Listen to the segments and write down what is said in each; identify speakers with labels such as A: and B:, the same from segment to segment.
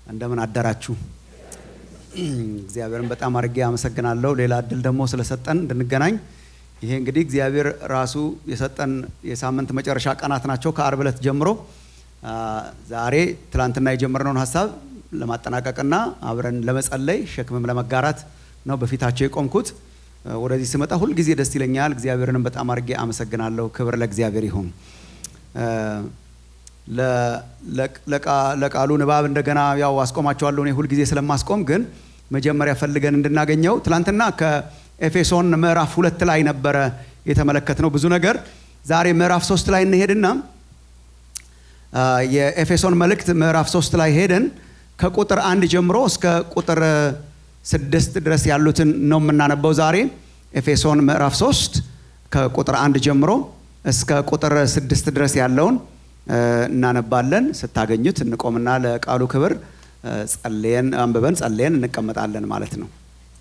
A: እንደምን አደራችሁ። እግዚአብሔርን በጣም አድርጌ አመሰግናለሁ። ሌላ እድል ደግሞ ስለሰጠን እንድንገናኝ። ይሄ እንግዲህ እግዚአብሔር ራሱ የሰጠን የሳምንት መጨረሻ ቀናት ናቸው ከአርብ ዕለት ጀምሮ ዛሬ ትላንትና የጀመርነውን ሀሳብ ለማጠናቀቅና አብረን ለመጸለይ ሸክምም ለመጋራት ነው በፊታቸው የቆምኩት። ወደዚህ ስመጣ ሁልጊዜ ደስ ይለኛል። እግዚአብሔርንም በጣም አድርጌ አመሰግናለሁ። ክብር ለእግዚአብሔር ይሁን። ለቃሉ ንባብ እንደገና ያው አስቆማቸዋለሁ። እኔ ሁልጊዜ ስለማስቆም ግን መጀመሪያ ፈልገን እንድናገኘው ትላንትና ከኤፌሶን ምዕራፍ ሁለት ላይ ነበረ የተመለከትነው ብዙ ነገር። ዛሬ ምዕራፍ ሶስት ላይ እንሄድና የኤፌሶን መልእክት ምዕራፍ ሶስት ላይ ሄደን ከቁጥር አንድ ጀምሮ እስከ ቁጥር ስድስት ድረስ ያሉትን ነው የምናነበው ዛሬ ኤፌሶን ምዕራፍ ሶስት ከቁጥር አንድ ጀምሮ እስከ ቁጥር ስድስት ድረስ ያለውን እናነባለን። ስታገኙት እንቆምና ለቃሉ ክብር ጸልየን አንብበን ጸልየን እንቀመጣለን ማለት ነው።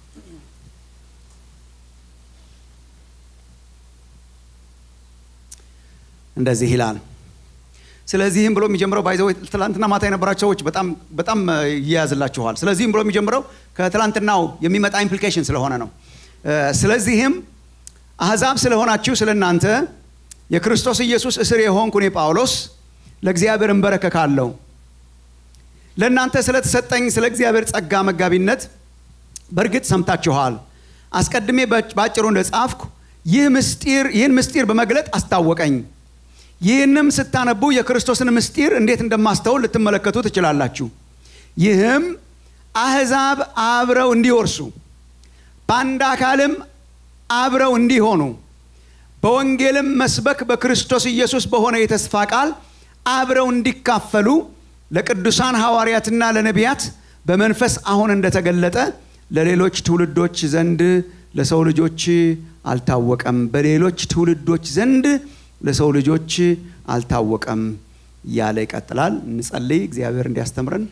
A: እንደዚህ ይላል። ስለዚህም ብሎ የሚጀምረው ባይዘው ትላንትና ማታ የነበራቸው ሰዎች በጣም በጣም ይያዝላችኋል። ስለዚህም ብሎ የሚጀምረው ከትላንትናው የሚመጣ ኢምፕሊኬሽን ስለሆነ ነው። ስለዚህም አሕዛብ ስለሆናችሁ ስለ እናንተ የክርስቶስ ኢየሱስ እስር የሆንኩ እኔ ጳውሎስ ለእግዚአብሔር እንበረከካለሁ። ለእናንተ ስለተሰጠኝ ስለ እግዚአብሔር ጸጋ መጋቢነት በእርግጥ ሰምታችኋል። አስቀድሜ ባጭሩ እንደጻፍኩ ይህ ምስጢር ይህን ምስጢር በመግለጥ አስታወቀኝ። ይህንም ስታነቡ የክርስቶስን ምስጢር እንዴት እንደማስተውል ልትመለከቱ ትችላላችሁ። ይህም አሕዛብ አብረው እንዲወርሱ በአንድ አካልም አብረው እንዲሆኑ በወንጌልም መስበክ በክርስቶስ ኢየሱስ በሆነ የተስፋ ቃል አብረው እንዲካፈሉ ለቅዱሳን ሐዋርያትና ለነቢያት በመንፈስ አሁን እንደተገለጠ ለሌሎች ትውልዶች ዘንድ ለሰው ልጆች አልታወቀም። በሌሎች ትውልዶች ዘንድ ለሰው ልጆች አልታወቀም እያለ ይቀጥላል። እንጸልይ፣ እግዚአብሔር እንዲያስተምረን።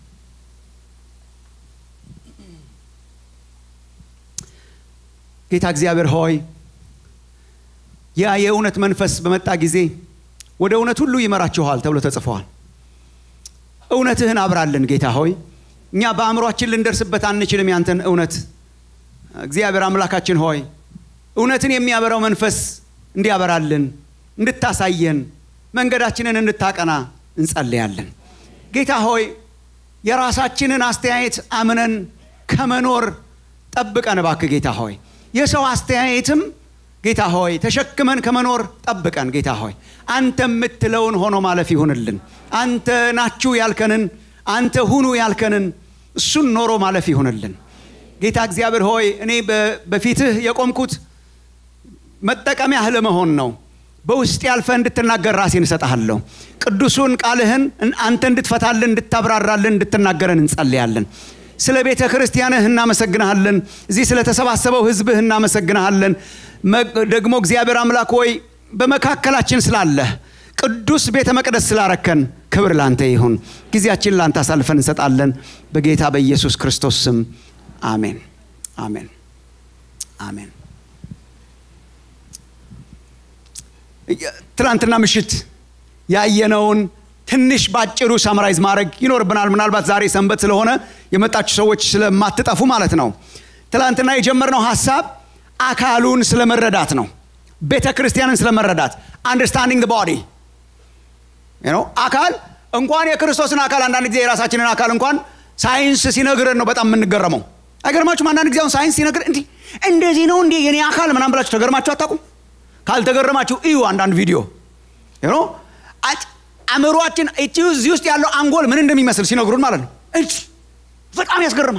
A: ጌታ እግዚአብሔር ሆይ ያ የእውነት መንፈስ በመጣ ጊዜ ወደ እውነት ሁሉ ይመራችኋል ተብሎ ተጽፈዋል። እውነትህን አብራልን ጌታ ሆይ። እኛ በአእምሯችን ልንደርስበት አንችልም ያንተን እውነት። እግዚአብሔር አምላካችን ሆይ እውነትን የሚያበራው መንፈስ እንዲያበራልን፣ እንድታሳየን፣ መንገዳችንን እንድታቀና እንጸልያለን። ጌታ ሆይ የራሳችንን አስተያየት አምነን ከመኖር ጠብቀን እባክህ ጌታ ሆይ የሰው አስተያየትም ጌታ ሆይ ተሸክመን ከመኖር ጠብቀን ጌታ ሆይ አንተ የምትለውን ሆኖ ማለፍ ይሁንልን። አንተ ናችሁ ያልከንን አንተ ሁኑ ያልከንን እሱን ኖሮ ማለፍ ይሁንልን። ጌታ እግዚአብሔር ሆይ እኔ በፊትህ የቆምኩት መጠቀሚያህ ለመሆን ነው። በውስጥ ያልፈ እንድትናገር ራሴን እሰጥሃለሁ። ቅዱሱን ቃልህን አንተ እንድትፈታልን፣ እንድታብራራልን፣ እንድትናገረን እንጸልያለን። ስለ ቤተ ክርስቲያንህ እናመሰግንሃለን። እዚህ ስለተሰባሰበው ህዝብህ እናመሰግንሃለን። ደግሞ እግዚአብሔር አምላክ ሆይ በመካከላችን ስላለህ ቅዱስ ቤተ መቅደስ ስላረከን ክብር ላንተ ይሁን። ጊዜያችን ላንተ አሳልፈን እንሰጣለን። በጌታ በኢየሱስ ክርስቶስ ስም አሜን፣ አሜን፣ አሜን። ትናንትና ምሽት ያየነውን ትንሽ ባጭሩ ሳምራይዝ ማድረግ ይኖርብናል። ምናልባት ዛሬ ሰንበት ስለሆነ የመጣችሁ ሰዎች ስለማትጠፉ ማለት ነው። ትናንትና የጀመርነው ሀሳብ አካሉን ስለመረዳት ነው። ቤተ ክርስቲያንን ስለመረዳት አንደርስታንዲንግ ቦዲ አካል እንኳን የክርስቶስን አካል አንዳንድ ጊዜ የራሳችንን አካል እንኳን ሳይንስ ሲነግረን ነው በጣም የምንገረመው። አይገርማችሁም? አንዳንድ ጊዜ አሁን ሳይንስ ሲነግር እንዲህ እንደዚህ ነው እንዲህ የኔ አካል ምናምን ብላችሁ ተገርማችሁ አታውቁም? ካልተገረማችሁ እዩ አንዳንድ ቪዲዮ አእምሯችን እዚህ ውስጥ ያለው አንጎል ምን እንደሚመስል ሲነግሩን ማለት ነው። በጣም ያስገርማል።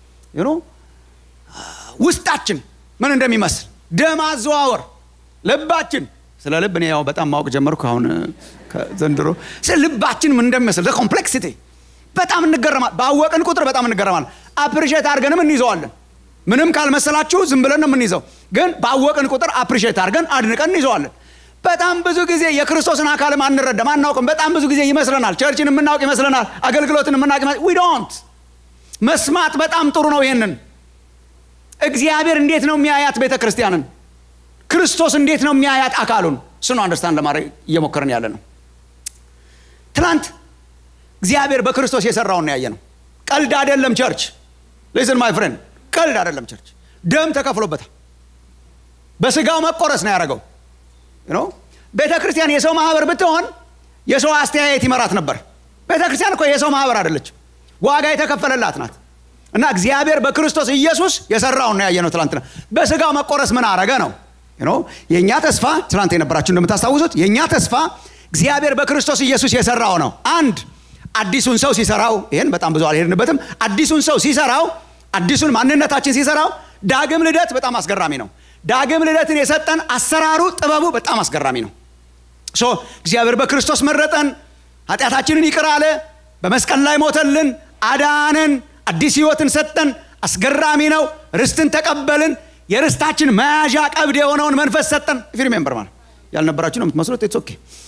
A: ውስጣችን ምን እንደሚመስል ደም አዘዋወር፣ ልባችን ስለ ልብ እኔ ያው በጣም ማወቅ ጀመርኩ አሁን ዘንድሮ። ልባችን ምን እንደሚመስል ኮምፕሌክሲቲ በጣም እንገረማል። ባወቅን ቁጥር በጣም እንገረማል። አፕሪሼት አድርገንም እንይዘዋለን። ምንም ካልመሰላችሁ ዝም ብለን ነው የምንይዘው። ግን ባወቅን ቁጥር አፕሪሼት አድርገን አድንቀን እንይዘዋለን። በጣም ብዙ ጊዜ የክርስቶስን አካልም አንረዳም፣ አናውቅም። በጣም ብዙ ጊዜ ይመስለናል፣ ቸርችን የምናውቅ ይመስለናል፣ አገልግሎትን የምናውቅ ዊ ዶንት። መስማት በጣም ጥሩ ነው። ይሄንን እግዚአብሔር እንዴት ነው የሚያያት ቤተ ክርስቲያንን? ክርስቶስ እንዴት ነው የሚያያት አካሉን? እሱን አንደርስታንድ ለማድረግ እየሞከርን ያለ ነው። ትናንት እግዚአብሔር በክርስቶስ የሰራውን ያየ ነው። ቀልድ አይደለም ቸርች ሊስን ማይ ፍሬንድ ቀልድ አይደለም ቸርች ደም ተከፍሎበታል በስጋው መቆረስ ነው ያደረገው ቤተ ክርስቲያን የሰው ማህበር ብትሆን የሰው አስተያየት ይመራት ነበር ቤተ ክርስቲያን እኮ የሰው ማህበር አይደለችም ዋጋ የተከፈለላት ናት እና እግዚአብሔር በክርስቶስ ኢየሱስ የሰራውን ነው ያየነው ትላንትና በስጋው መቆረስ ምን አረገ ነው የእኛ ተስፋ ትላንት የነበራችሁ እንደምታስታውሱት የእኛ ተስፋ እግዚአብሔር በክርስቶስ ኢየሱስ የሰራው ነው አንድ አዲሱን ሰው ሲሰራው ይህን በጣም ብዙ አልሄድንበትም አዲሱን ሰው ሲሰራው አዲሱን ማንነታችን ሲሰራው ዳግም ልደት በጣም አስገራሚ ነው ዳግም ልደትን የሰጠን አሰራሩ ጥበቡ በጣም አስገራሚ ነው ሶ እግዚአብሔር በክርስቶስ መረጠን ኃጢአታችንን ይቅር አለ በመስቀል ላይ ሞተልን አዳነን አዲስ ህይወትን ሰጠን አስገራሚ ነው ርስትን ተቀበልን የርስታችን መያዣ ቀብድ የሆነውን መንፈስ ሰጠን ፊ ሪሜምበር ማለት ያልነበራችሁ ነው የምትመስሉት ኦኬ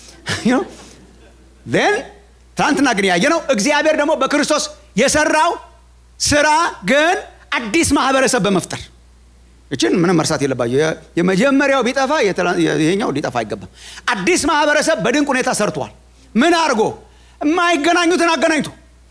A: ን ትናንትና ግን ያየ ነው እግዚአብሔር ደግሞ በክርስቶስ የሰራው ስራ ግን አዲስ ማህበረሰብ በመፍጠር እችን ምንም መርሳት የለባቸው የመጀመሪያው ቢጠፋ ይሄኛው ሊጠፋ አይገባም አዲስ ማህበረሰብ በድንቅ ሁኔታ ሰርቷል ምን አድርጎ የማይገናኙትን አገናኝቶ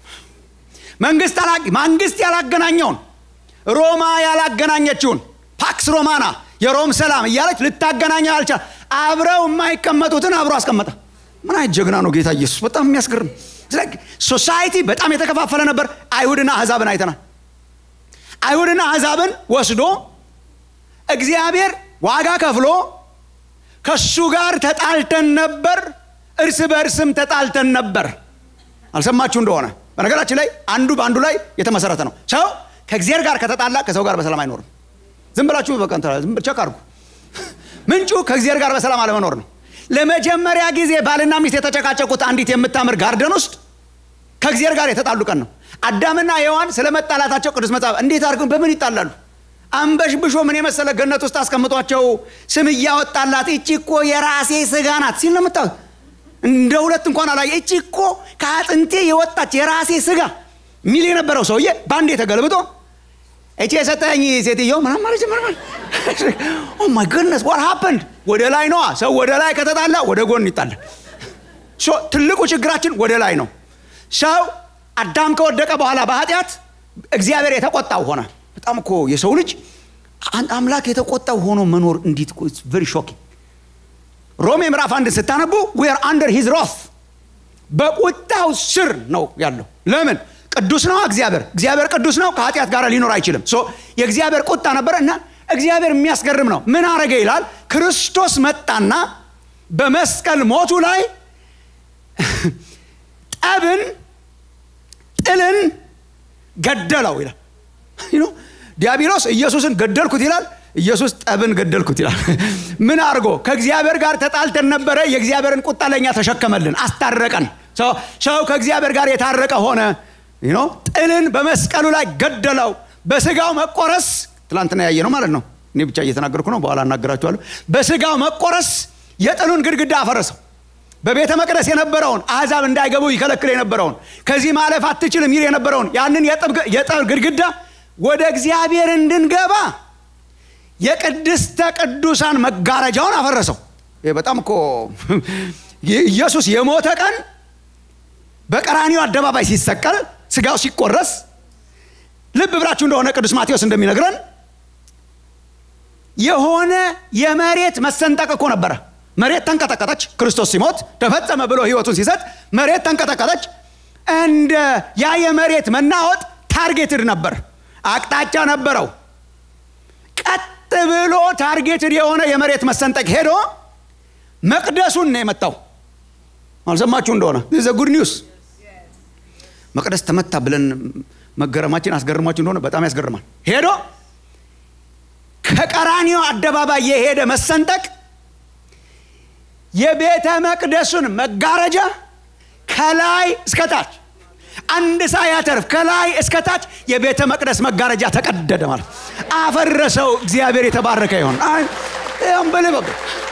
A: መንግስት መንግስት ያላገናኘውን ሮማ ያላገናኘችውን ፓክስ ሮማና የሮም ሰላም እያለች ልታገናኘው አልቻል አብረው የማይቀመጡትን አብሮ አስቀመጠ ምን አይነት ጀግና ነው ጌታ ኢየሱስ በጣም የሚያስገርም ሶሳይቲ በጣም የተከፋፈለ ነበር አይሁድና አህዛብን አይተናል አይሁድና አህዛብን ወስዶ እግዚአብሔር ዋጋ ከፍሎ ከሱ ጋር ተጣልተን ነበር እርስ በእርስም ተጣልተን ነበር አልሰማችሁ እንደሆነ በነገራችን ላይ አንዱ በአንዱ ላይ የተመሰረተ ነው ሰው ከእግዚአብሔር ጋር ከተጣላ ከሰው ጋር በሰላም አይኖርም ዝም ብላችሁ ቸክ አርጉ ምንጩ ከእግዚአብሔር ጋር በሰላም አለመኖር ነው ለመጀመሪያ ጊዜ ባልና ሚስት የተጨቃጨቁት አንዲት የምታምር ጋርደን ውስጥ ከእግዚአብሔር ጋር የተጣሉ ቀን ነው አዳምና ሔዋን ስለ መጣላታቸው ቅዱስ መጽሐፍ እንዴት አድርገው በምን ይጣላሉ አንበሽብሾ ምን የመሰለ ገነት ውስጥ አስቀምጧቸው ስም እያወጣላት እቺ እኮ የራሴ ስጋ ናት ሲል ነው ምታ እንደ ሁለት እንኳን አላየ እቺ እኮ ከአጥንቴ የወጣች የራሴ ስጋ ሚል የነበረው ሰውዬ በአንዴ ተገልብጦ እቺ የሰጠኝ ሴትዮ ምናም ማለት ጀመር ኦ ማይ ጎድነስ ዋት ሃፐንድ ወደ ላይ ነዋ ሰው ወደ ላይ ከተጣላ ወደ ጎን ይጣላል ትልቁ ችግራችን ወደ ላይ ነው ሰው አዳም ከወደቀ በኋላ በኃጢአት እግዚአብሔር የተቆጣው ሆነ በጣም እኮ የሰው ልጅ አምላክ የተቆጣው ሆኖ መኖር እንዲት ቨሪ ሾኪንግ ሮሜ ምዕራፍ አንድን ስታነቡ ዌር አንደር ሂዝ ሮፍ በቁጣው ስር ነው ያለው ለምን ቅዱስ ነው እግዚአብሔር እግዚአብሔር ቅዱስ ነው ከኃጢአት ጋር ሊኖር አይችልም የእግዚአብሔር ቁጣ ነበረ እና እግዚአብሔር የሚያስገርም ነው ምን አረገ ይላል ክርስቶስ መጣና በመስቀል ሞቱ ላይ ጠብን ጥልን ገደለው ይላል ዲያብሎስ ኢየሱስን ገደልኩት ይላል ኢየሱስ ጠብን ገደልኩት ይላል ምን አድርጎ ከእግዚአብሔር ጋር ተጣልተን ነበረ የእግዚአብሔርን ቁጣ ለእኛ ተሸከመልን አስታረቀን ሰው ከእግዚአብሔር ጋር የታረቀ ሆነ ጥልን በመስቀሉ ላይ ገደለው በስጋው መቆረስ ትላንትና ያየ ነው ማለት ነው እኔ ብቻ እየተናገርኩ ነው በኋላ እናገራችኋለሁ በስጋው መቆረስ የጥሉን ግድግዳ አፈረሰው በቤተ መቅደስ የነበረውን አሕዛብ እንዳይገቡ ይከለክል የነበረውን ከዚህ ማለፍ አትችልም ይል የነበረውን ያንን የጠብ ግድግዳ ወደ እግዚአብሔር እንድንገባ የቅድስተ ቅዱሳን መጋረጃውን አፈረሰው ይህ በጣም እኮ ኢየሱስ የሞተ ቀን በቀራኒው አደባባይ ሲሰቀል ስጋው ሲቆረስ ልብ ብላችሁ እንደሆነ ቅዱስ ማቴዎስ እንደሚነግረን የሆነ የመሬት መሰንጠቅ እኮ ነበረ መሬት ተንቀጠቀጠች ክርስቶስ ሲሞት ተፈጸመ ብሎ ህይወቱን ሲሰጥ መሬት ተንቀጠቀጠች እንደ ያ የመሬት መናወጥ ታርጌትድ ነበር አቅጣጫ ነበረው ቀጥ ብሎ ታርጌትድ የሆነ የመሬት መሰንጠቅ ሄዶ መቅደሱን ነው የመታው አልሰማችሁ እንደሆነ ዘ ጉድ ኒውስ መቅደስ ተመታ ብለን መገረማችን አስገርማችሁ እንደሆነ በጣም ያስገርማል ሄዶ ከቀራኒዮ አደባባይ የሄደ መሰንጠቅ የቤተ መቅደሱን መጋረጃ ከላይ እስከታች አንድ ሳያተርፍ ከላይ እስከታች የቤተ መቅደስ መጋረጃ ተቀደደ ማለት አፈረሰው እግዚአብሔር የተባረከ ይሆን አንበልበብ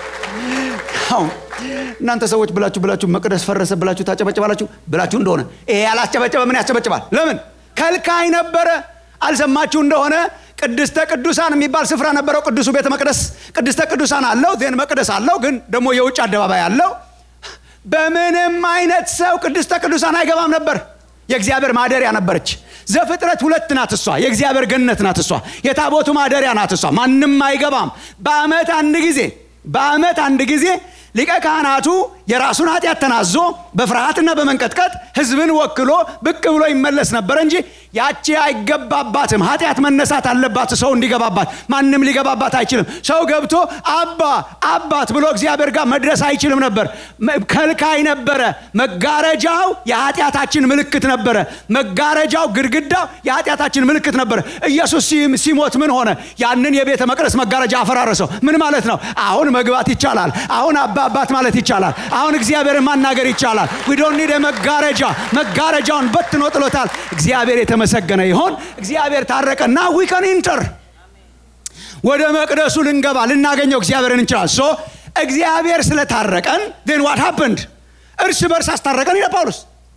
A: እናንተ ሰዎች ብላችሁ ብላችሁ መቅደስ ፈረሰ ብላችሁ ታጨበጭባላችሁ ብላችሁ እንደሆነ ይሄ ያላስጨበጨበ ምን ያስጨበጭባል ለምን ከልካይ ነበረ አልሰማችሁ እንደሆነ ቅድስተ ቅዱሳን የሚባል ስፍራ ነበረው ቅዱሱ ቤተ መቅደስ ቅድስተ ቅዱሳን አለው ዜን መቅደስ አለው ግን ደግሞ የውጭ አደባባይ አለው በምንም አይነት ሰው ቅድስተ ቅዱሳን አይገባም ነበር የእግዚአብሔር ማደሪያ ነበረች። ዘፍጥረት ሁለት ናት እሷ፣ የእግዚአብሔር ገነት ናት እሷ፣ የታቦቱ ማደሪያ ናት እሷ። ማንም አይገባም። በዓመት አንድ ጊዜ በዓመት አንድ ጊዜ ሊቀ ካህናቱ የራሱን ኃጢአት ተናዞ በፍርሃትና በመንቀጥቀጥ ሕዝብን ወክሎ ብቅ ብሎ ይመለስ ነበር እንጂ ያቺ አይገባባትም። ኃጢአት መነሳት አለባት ሰው እንዲገባባት። ማንም ሊገባባት አይችልም። ሰው ገብቶ አባ አባት ብሎ እግዚአብሔር ጋር መድረስ አይችልም ነበር። ከልካይ ነበረ። መጋረጃው የኃጢአታችን ምልክት ነበረ። መጋረጃው ግድግዳው የኃጢአታችን ምልክት ነበረ። ኢየሱስ ሲሞት ምን ሆነ? ያንን የቤተ መቅደስ መጋረጃ አፈራረሰው። ምን ማለት ነው? አሁን መግባት ይቻላል። አሁን አባ አባት ማለት ይቻላል። አሁን እግዚአብሔርን ማናገር ይቻላል። ዊዶን ኒድ መጋረጃ መጋረጃውን በትኖ ጥሎታል። እግዚአብሔር የተመሰገነ ይሆን። እግዚአብሔር ታረቀና ዊከን ኢንተር ወደ መቅደሱ ልንገባ ልናገኘው እግዚአብሔርን እንችላል። ሶ እግዚአብሔር ስለታረቀን ን ዋት ሀፕንድ እርስ በርስ አስታረቀን ይለ ጳውሎስ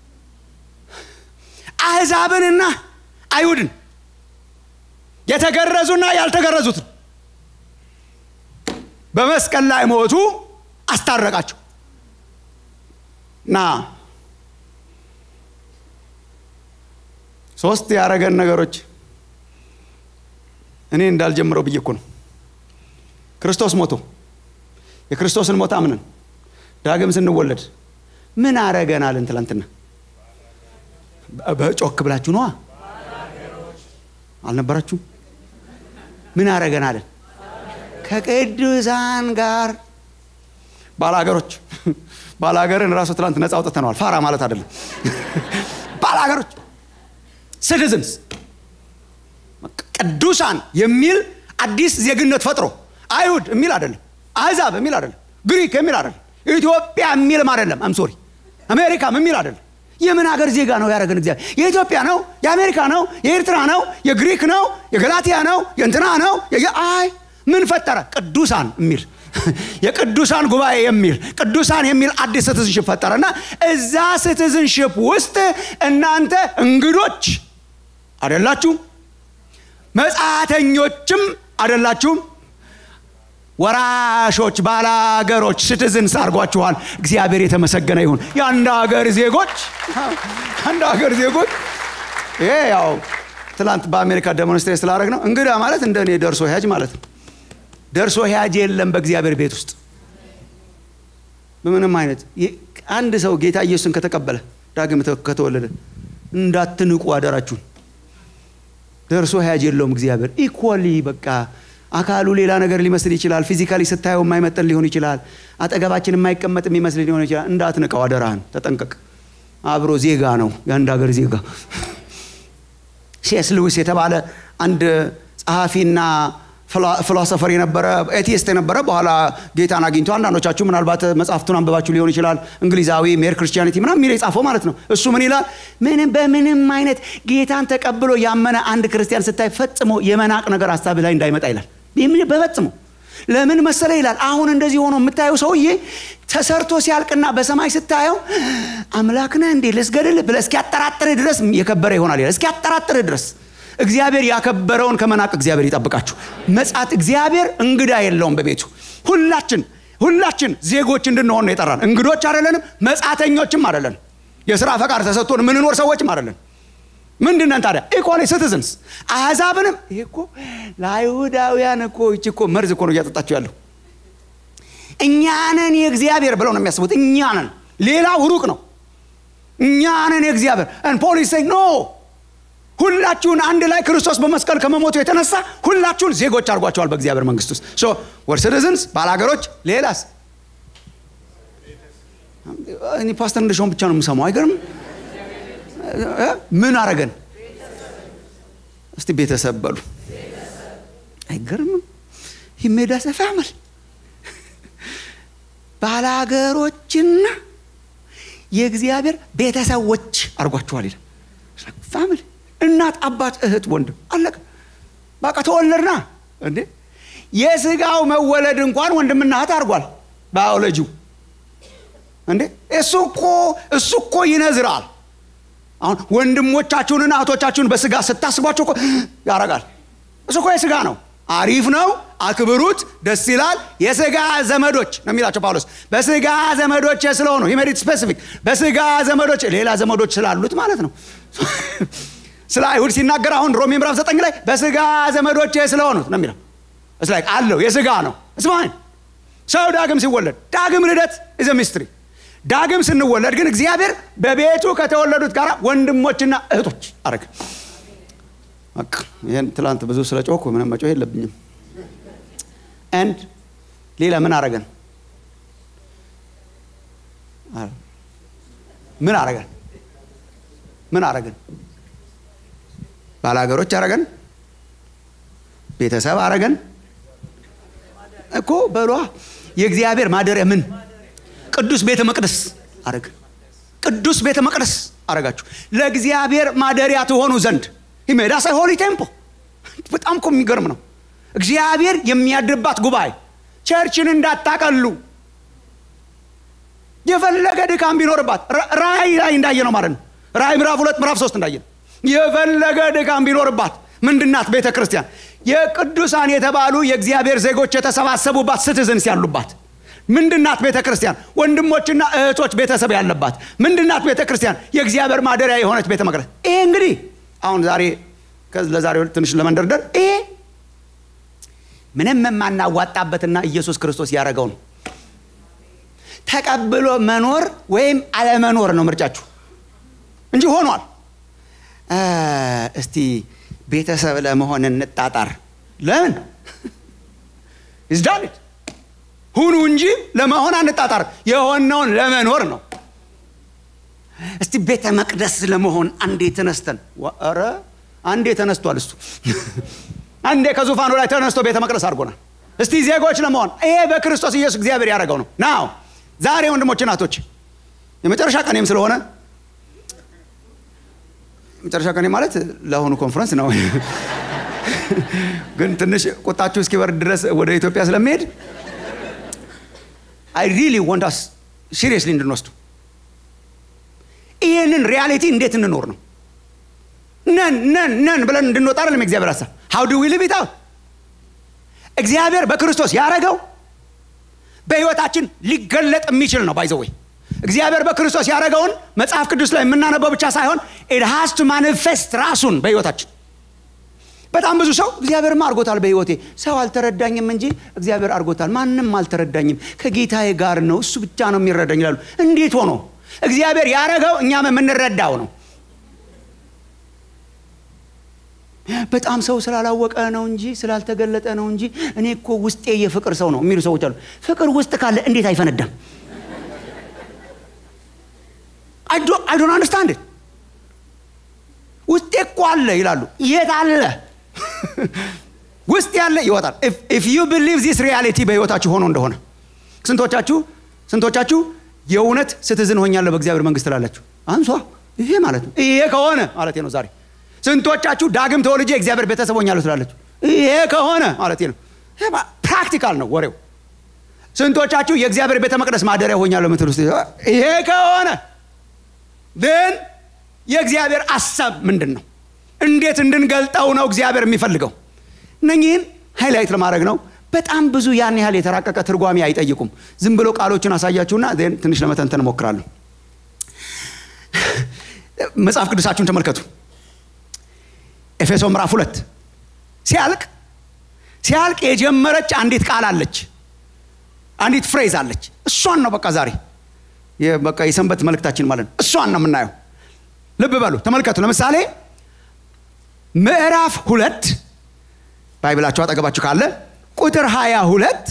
A: አሕዛብንና አይሁድን የተገረዙና ያልተገረዙትን በመስቀል ላይ ሞቱ አስታረቃቸው እና ሶስት ያረገን ነገሮች እኔ እንዳልጀምረው ብዬ እኮ ነው። ክርስቶስ ሞቶ የክርስቶስን ሞት አምነን ዳግም ስንወለድ ምን አረገናልን? ትላንትና በጮክ ብላችሁ ነዋ አልነበራችሁም? ምን አረገናልን? ከቅዱሳን ጋር ባላገሮች ባላገርን ራሱ ትላንት ነፃ አውጥተነዋል። ፋራ ማለት አይደለም። ባላገሮች ሲቲዝንስ ቅዱሳን የሚል አዲስ ዜግነት ፈጥሮ አይሁድ የሚል አይደለም፣ አሕዛብ የሚል አይደለም፣ ግሪክ የሚል አይደለም፣ ኢትዮጵያ የሚልም አይደለም፣ አምሶሪ አሜሪካም የሚል አይደለም። የምን ሀገር ዜጋ ነው ያደረገን እግዚአብሔር? የኢትዮጵያ ነው፣ የአሜሪካ ነው፣ የኤርትራ ነው፣ የግሪክ ነው፣ የገላትያ ነው፣ የእንትና ነው። አይ ምን ፈጠረ? ቅዱሳን የሚል የቅዱሳን ጉባኤ የሚል ቅዱሳን የሚል አዲስ ሲቲዝንሽፕ ፈጠረና እዛ ሲቲዝንሽፕ ውስጥ እናንተ እንግዶች አደላችሁም፣ መጻተኞችም አደላችሁም፣ ወራሾች፣ ባላገሮች ሲቲዝንስ አድርጓችኋል። እግዚአብሔር የተመሰገነ ይሁን። የአንድ ሀገር ዜጎች አንድ ሀገር ዜጎች ይሄ ያው ትላንት በአሜሪካ ዴሞንስትሬት ስላደረግ ነው። እንግዳ ማለት እንደ እኔ ደርሶ ሄጅ ማለት ነው። ደርሶ ሄጅ የለም በእግዚአብሔር ቤት ውስጥ በምንም አይነት አንድ ሰው ጌታ ኢየሱስን ከተቀበለ ዳግም ከተወለደ እንዳትንቁ አደራችሁን። ደርሶ ሄጅ የለውም እግዚአብሔር። ኢኳሊ በቃ አካሉ ሌላ ነገር ሊመስል ይችላል። ፊዚካሊ ስታየው የማይመጠን ሊሆን ይችላል። አጠገባችን የማይቀመጥ የሚመስል ሊሆን ይችላል። እንዳትንቀው አደራህን፣ ተጠንቀቅ። አብሮ ዜጋ ነው፣ የአንድ ሀገር ዜጋ። ሴስ ልዊስ የተባለ አንድ ጸሐፊና ፊሎሶፈር የነበረ ኤቲስት የነበረ በኋላ ጌታን አግኝቶ አንዳንዶቻችሁ ምናልባት መጽሐፍቱን አንብባችሁ ሊሆን ይችላል። እንግሊዛዊ ሜር ክርስቲያኒቲ ምናምን የሚል የጻፈው ማለት ነው። እሱ ምን ይላል? ምንም በምንም አይነት ጌታን ተቀብሎ ያመነ አንድ ክርስቲያን ስታይ ፈጽሞ የመናቅ ነገር ሀሳብ ላይ እንዳይመጣ ይላል። በፈጽሞ ለምን መሰለ ይላል። አሁን እንደዚህ ሆኖ የምታየው ሰውዬ ተሰርቶ ሲያልቅና በሰማይ ስታየው አምላክ ነህ እንዴ ልስገድል ብለህ እስኪያጠራጥርህ ድረስ የከበረ ይሆናል ይላል። እስኪያጠራጥርህ ድረስ እግዚአብሔር ያከበረውን ከመናቅ እግዚአብሔር ይጠብቃችሁ። መጻት እግዚአብሔር እንግዳ የለውም በቤቱ። ሁላችን ሁላችን ዜጎች እንድንሆን ነው የጠራን። እንግዶች አይደለንም፣ መጻተኞችም አይደለንም። የስራ ፈቃድ ተሰጥቶን የምንኖር ሰዎችም አይደለን። ምንድነን ታዲያ? ኢኳሊ ሲቲዝንስ አሕዛብንም። ይሄ እኮ ለአይሁዳውያን እኮ ይቺ እኮ መርዝ እኮ ነው እያጠጣችሁ ያለው። እኛንን የእግዚአብሔር ብለው ነው የሚያስቡት። እኛንን ሌላው ሩቅ ነው። እኛንን የእግዚአብሔር ፖሊስ ኖ ሁላችሁን አንድ ላይ ክርስቶስ በመስቀል ከመሞቱ የተነሳ ሁላችሁን ዜጎች አድርጓቸዋል በእግዚአብሔር መንግስት ውስጥ ሶ ወር ሲቲዝንስ ባላገሮች ሌላስ እኔ ፓስተር እንደሻውን ብቻ ነው የምሰማው አይገርም ምን አረገን እስቲ ቤተሰብ በሉ አይገርምም ይሜዳ ሰፋ ያመል ባላገሮችና የእግዚአብሔር ቤተሰቦች አድርጓቸዋል ይላል ፋሚሊ እናት፣ አባት፣ እህት፣ ወንድም አለቀ። በቃ ተወለድና እንዴ የስጋው መወለድ እንኳን ወንድምና እህት አድርጓል ባዮሎጂው። እንዴ እሱ እኮ እሱ እኮ ይነዝራል። አሁን ወንድሞቻችሁንና እህቶቻችሁን በስጋ ስታስቧቸው እኮ ያረጋል። እሱ እኮ የስጋ ነው። አሪፍ ነው፣ አክብሩት፣ ደስ ይላል። የስጋ ዘመዶች ነው የሚላቸው ጳውሎስ። በስጋ ዘመዶች ስለሆኑ ሂሜሪት ስፔሲፊክ በስጋ ዘመዶች ሌላ ዘመዶች ስላሉት ማለት ነው። ስለ አይሁድ ሲናገር አሁን ሮሜ ምዕራፍ ዘጠኝ ላይ በስጋ ዘመዶች ስለሆኑት ነው የሚለው እስ ላይ አለው የስጋ ነው እስማን ሰው ዳግም ሲወለድ ዳግም ልደት ኢዘ ሚስትሪ ዳግም ስንወለድ ግን እግዚአብሔር በቤቱ ከተወለዱት ጋር ወንድሞችና እህቶች አረግ ይህን ትላንት ብዙ ስለ ጮኩ ምንም መጮህ የለብኝም አንድ ሌላ ምን አረገን ምን አረገን ምን አረገን ባላገሮች አረገን ቤተሰብ አረገን እኮ በሏ የእግዚአብሔር ማደሪያ ምን ቅዱስ ቤተ መቅደስ አረገ ቅዱስ ቤተ መቅደስ አረጋችሁ ለእግዚአብሔር ማደሪያ ትሆኑ ዘንድ ሂሜዳ ሳይ ሆሊ ቴምፖ በጣም እኮ የሚገርም ነው እግዚአብሔር የሚያድርባት ጉባኤ ቸርችን እንዳታቀሉ የፈለገ ድካም ቢኖርባት ራእይ ላይ እንዳየ ነው ማለት ነው ራእይ ምዕራፍ ሁለት ምዕራፍ ሶስት እንዳየ ነው የፈለገ ድካም ቢኖርባት ምንድናት ቤተ ክርስቲያን የቅዱሳን የተባሉ የእግዚአብሔር ዜጎች የተሰባሰቡባት ስትዝንስ ያሉባት ምንድናት ቤተ ክርስቲያን ወንድሞችና እህቶች ቤተሰብ ያለባት ምንድናት ቤተ ክርስቲያን የእግዚአብሔር ማደሪያ የሆነች ቤተ መቅደስ ይሄ እንግዲህ አሁን ዛሬ ለዛሬ ትንሽ ለመንደርደር ይሄ ምንም የማናዋጣበትና ኢየሱስ ክርስቶስ ያደረገው ነው ተቀብሎ መኖር ወይም አለመኖር ነው ምርጫችሁ እንጂ ሆኗል እስቲ ቤተሰብ ለመሆን እንጣጣር ለምን ይዝዳንት ሁኑ እንጂ ለመሆን አንጣጣር የሆነውን ለመኖር ነው እስቲ ቤተ መቅደስ ለመሆን አንዴ ተነስተን ረ አንዴ ተነስቷል እሱ አንዴ ከዙፋኑ ላይ ተነስቶ ቤተ መቅደስ አድርጎናል እስቲ ዜጎች ለመሆን ይሄ በክርስቶስ ኢየሱስ እግዚአብሔር ያደረገው ነው ናው ዛሬ ወንድሞች እናቶች የመጨረሻ ቀኔም ስለሆነ መጨረሻ ቀኔ ማለት ለአሁኑ ኮንፈረንስ ነው ግን ትንሽ ቁጣችሁ እስኪበርድ ድረስ ወደ ኢትዮጵያ ስለሚሄድ አይ ሪሊ ወንት አስ ሲሪየስሊ እንድንወስዱ ይህንን ሪያሊቲ እንዴት እንኖር ነው ነን ነን ነን ብለን እንድንወጣ አይደለም እግዚአብሔር ሀሳብ ሀው ዱ ዊ ሊቭ ኢት እግዚአብሔር በክርስቶስ ያደረገው በህይወታችን ሊገለጥ የሚችል ነው ባይዘወይ እግዚአብሔር በክርስቶስ ያደረገውን መጽሐፍ ቅዱስ ላይ የምናነበው ብቻ ሳይሆን ኢት ሃስ ቱ ማኒፌስት ራሱን በህይወታችን በጣም ብዙ ሰው እግዚአብሔርማ አድርጎታል በህይወቴ ሰው አልተረዳኝም እንጂ እግዚአብሔር አድርጎታል ማንም አልተረዳኝም ከጌታዬ ጋር ነው እሱ ብቻ ነው የሚረዳኝ ይላሉ እንዴት ሆኖ እግዚአብሔር ያደረገው እኛም የምንረዳው ነው በጣም ሰው ስላላወቀ ነው እንጂ ስላልተገለጠ ነው እንጂ እኔ እኮ ውስጤ የፍቅር ሰው ነው የሚሉ ሰዎች አሉ ፍቅር ውስጥ ካለ እንዴት አይፈነዳም አይ ዶንት አንደርስታንድ ውስጤ እኮ አለ ይላሉ የት አለ ውስጥ ያለ ይወጣል ኢፍ ዩ ቢሊቭ ዚስ ሪያሊቲ በህይወታችሁ ሆኖ እንደሆነ ስንቶቻችሁ ስንቶቻችሁ የእውነት ስትዝን ሆኛለሁ በእግዚአብሔር መንግስት ላላችሁ አንሷ ይሄ ማለት ነው ይሄ ከሆነ ማለት ነው ዛሬ ስንቶቻችሁ ዳግም ተወልጄ እግዚአብሔር ቤተሰብ ሆኛለሁ ትላለችሁ ይሄ ከሆነ ማለት ነው ፕራክቲካል ነው ወሬው ስንቶቻችሁ የእግዚአብሔር ቤተ መቅደስ ማደሪያ ሆኛለሁ ምትል ውስጥ ይሄ ከሆነ ግን የእግዚአብሔር አሳብ ምንድን ነው እንዴት እንድንገልጠው ነው እግዚአብሔር የሚፈልገው እነኚህን ሃይላይት ለማድረግ ነው በጣም ብዙ ያን ያህል የተራቀቀ ትርጓሜ አይጠይቁም ዝም ብሎ ቃሎችን አሳያችሁና ትንሽ ለመተንተን እሞክራለሁ መጽሐፍ ቅዱሳችሁን ተመልከቱ ኤፌሶ ምዕራፍ ሁለት ሲያልቅ ሲያልቅ የጀመረች አንዲት ቃል አለች አንዲት ፍሬዝ አለች እሷን ነው በቃ ዛሬ በቃ የሰንበት መልእክታችን ማለት ነው እሷን ነው የምናየው ልብ በሉ ተመልከቱ ለምሳሌ ምዕራፍ ሁለት ባይብላችሁ አጠገባችሁ ካለ ቁጥር ሀያ ሁለት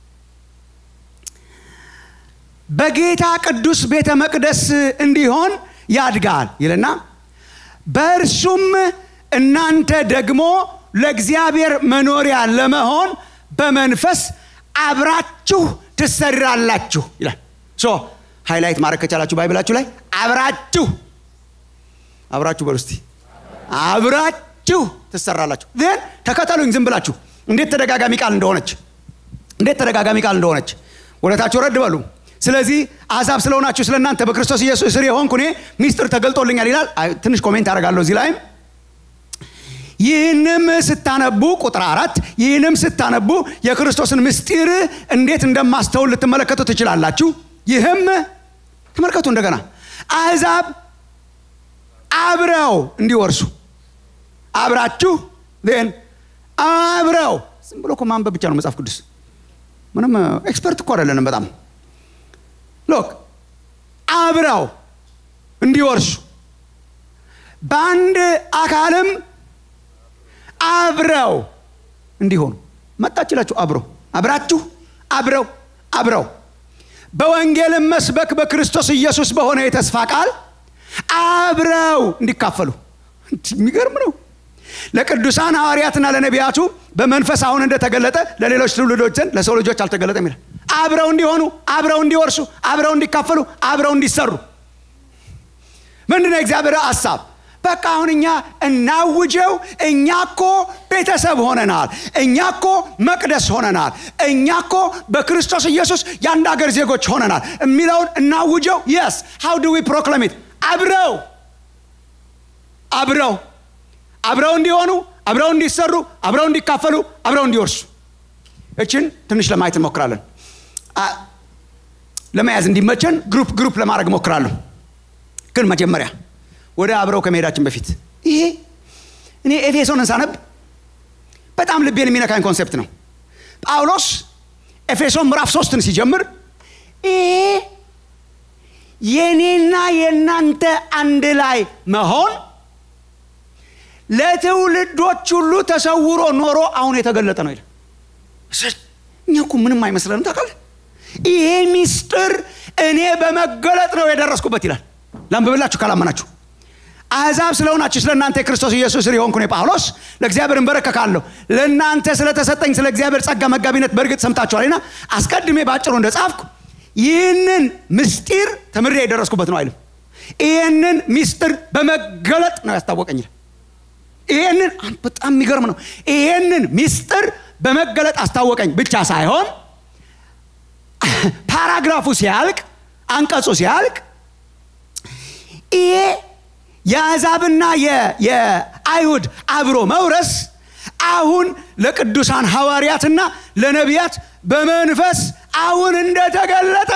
A: በጌታ ቅዱስ ቤተ መቅደስ እንዲሆን ያድጋል ይልና በእርሱም እናንተ ደግሞ ለእግዚአብሔር መኖሪያ ለመሆን በመንፈስ አብራችሁ ትሰራላችሁ ይላል ሶ ሃይላይት ማድረግ ከቻላችሁ ባይብላችሁ ላይ አብራችሁ አብራችሁ በሉ እስቲ አብራችሁ ትሰራላችሁ ን ተከተሉኝ ዝም ብላችሁ እንዴት ተደጋጋሚ ቃል እንደሆነች እንዴት ተደጋጋሚ ቃል እንደሆነች ወደታችሁ ረድ በሉ ስለዚህ አሕዛብ ስለሆናችሁ ስለ እናንተ በክርስቶስ ኢየሱስ ስር የሆንኩ እኔ ሚስጥር ተገልጦልኛል ይላል ትንሽ ኮሜንት አደርጋለሁ እዚህ ላይም ይህንም ስታነቡ ቁጥር አራት ይህንም ስታነቡ የክርስቶስን ምስጢር እንዴት እንደማስተውል ልትመለከቱ ትችላላችሁ ይህም ተመልከቱ እንደገና አሕዛብ አብረው እንዲወርሱ አብራችሁ ን አብረው ዝም ብሎ እኮ ማንበብ ብቻ ነው መጽሐፍ ቅዱስ ምንም ኤክስፐርት እኮ አይደለንም በጣም ሎክ አብረው እንዲወርሱ በአንድ አካልም አብረው እንዲሆኑ መጣችላችሁ አብረው አብራችሁ አብረው አብረው በወንጌልም መስበክ በክርስቶስ ኢየሱስ በሆነ የተስፋ ቃል አብረው እንዲካፈሉ የሚገርም ነው ለቅዱሳን ሐዋርያትና ለነቢያቱ በመንፈስ አሁን እንደተገለጠ ለሌሎች ትውልዶች ዘንድ ለሰው ልጆች አልተገለጠም ይላል አብረው እንዲሆኑ አብረው እንዲወርሱ አብረው እንዲካፈሉ አብረው እንዲሰሩ ምንድነው የእግዚአብሔር ሀሳብ በቃ አሁን እኛ እናውጀው እኛ እኮ ቤተሰብ ሆነናል እኛ እኮ መቅደስ ሆነናል እኛ እኮ በክርስቶስ ኢየሱስ የአንድ ሀገር ዜጎች ሆነናል የሚለውን እናውጀው የስ ሃው ዱ ዊ ፕሮክለሚት አብረው አብረው አብረው እንዲሆኑ አብረው እንዲሰሩ አብረው እንዲካፈሉ አብረው እንዲወርሱ እችን ትንሽ ለማየት እንሞክራለን ለመያዝ እንዲመቸን ግሩፕ ግሩፕ ለማድረግ እሞክራለሁ ግን መጀመሪያ ወደ አብረው ከመሄዳችን በፊት ይሄ እኔ ኤፌሶንን ሳነብ በጣም ልቤን የሚነካኝ ኮንሴፕት ነው ጳውሎስ ኤፌሶን ምዕራፍ ሶስትን ሲጀምር ይሄ የኔና የእናንተ አንድ ላይ መሆን ለትውልዶች ሁሉ ተሰውሮ ኖሮ አሁን የተገለጠ ነው ይላል እኛ እኮ ምንም አይመስለንም ታውቃለህ ይሄ ሚስጥር እኔ በመገለጥ ነው የደረስኩበት ይላል ላንብብላችሁ ካላመናችሁ አሕዛብ ስለሆናችሁ ስለ እናንተ የክርስቶስ ኢየሱስ ስር የሆንኩ ጳውሎስ ለእግዚአብሔር እንበረከካለሁ ለእናንተ ስለተሰጠኝ ስለ እግዚአብሔር ጸጋ መጋቢነት በእርግጥ ሰምታችኋልና አስቀድሜ በአጭሩ እንደ ጻፍኩ ይህንን ምስጢር ተምሬ የደረስኩበት ነው አይልም ይህንን ምስጢር በመገለጥ ነው ያስታወቀኝ ይህንን በጣም የሚገርም ነው ይህንን ምስጢር በመገለጥ አስታወቀኝ ብቻ ሳይሆን ፓራግራፉ ሲያልቅ አንቀጹ ሲያልቅ ይሄ የአሕዛብና የአይሁድ አብሮ መውረስ አሁን ለቅዱሳን ሐዋርያትና ለነቢያት በመንፈስ አሁን እንደተገለጠ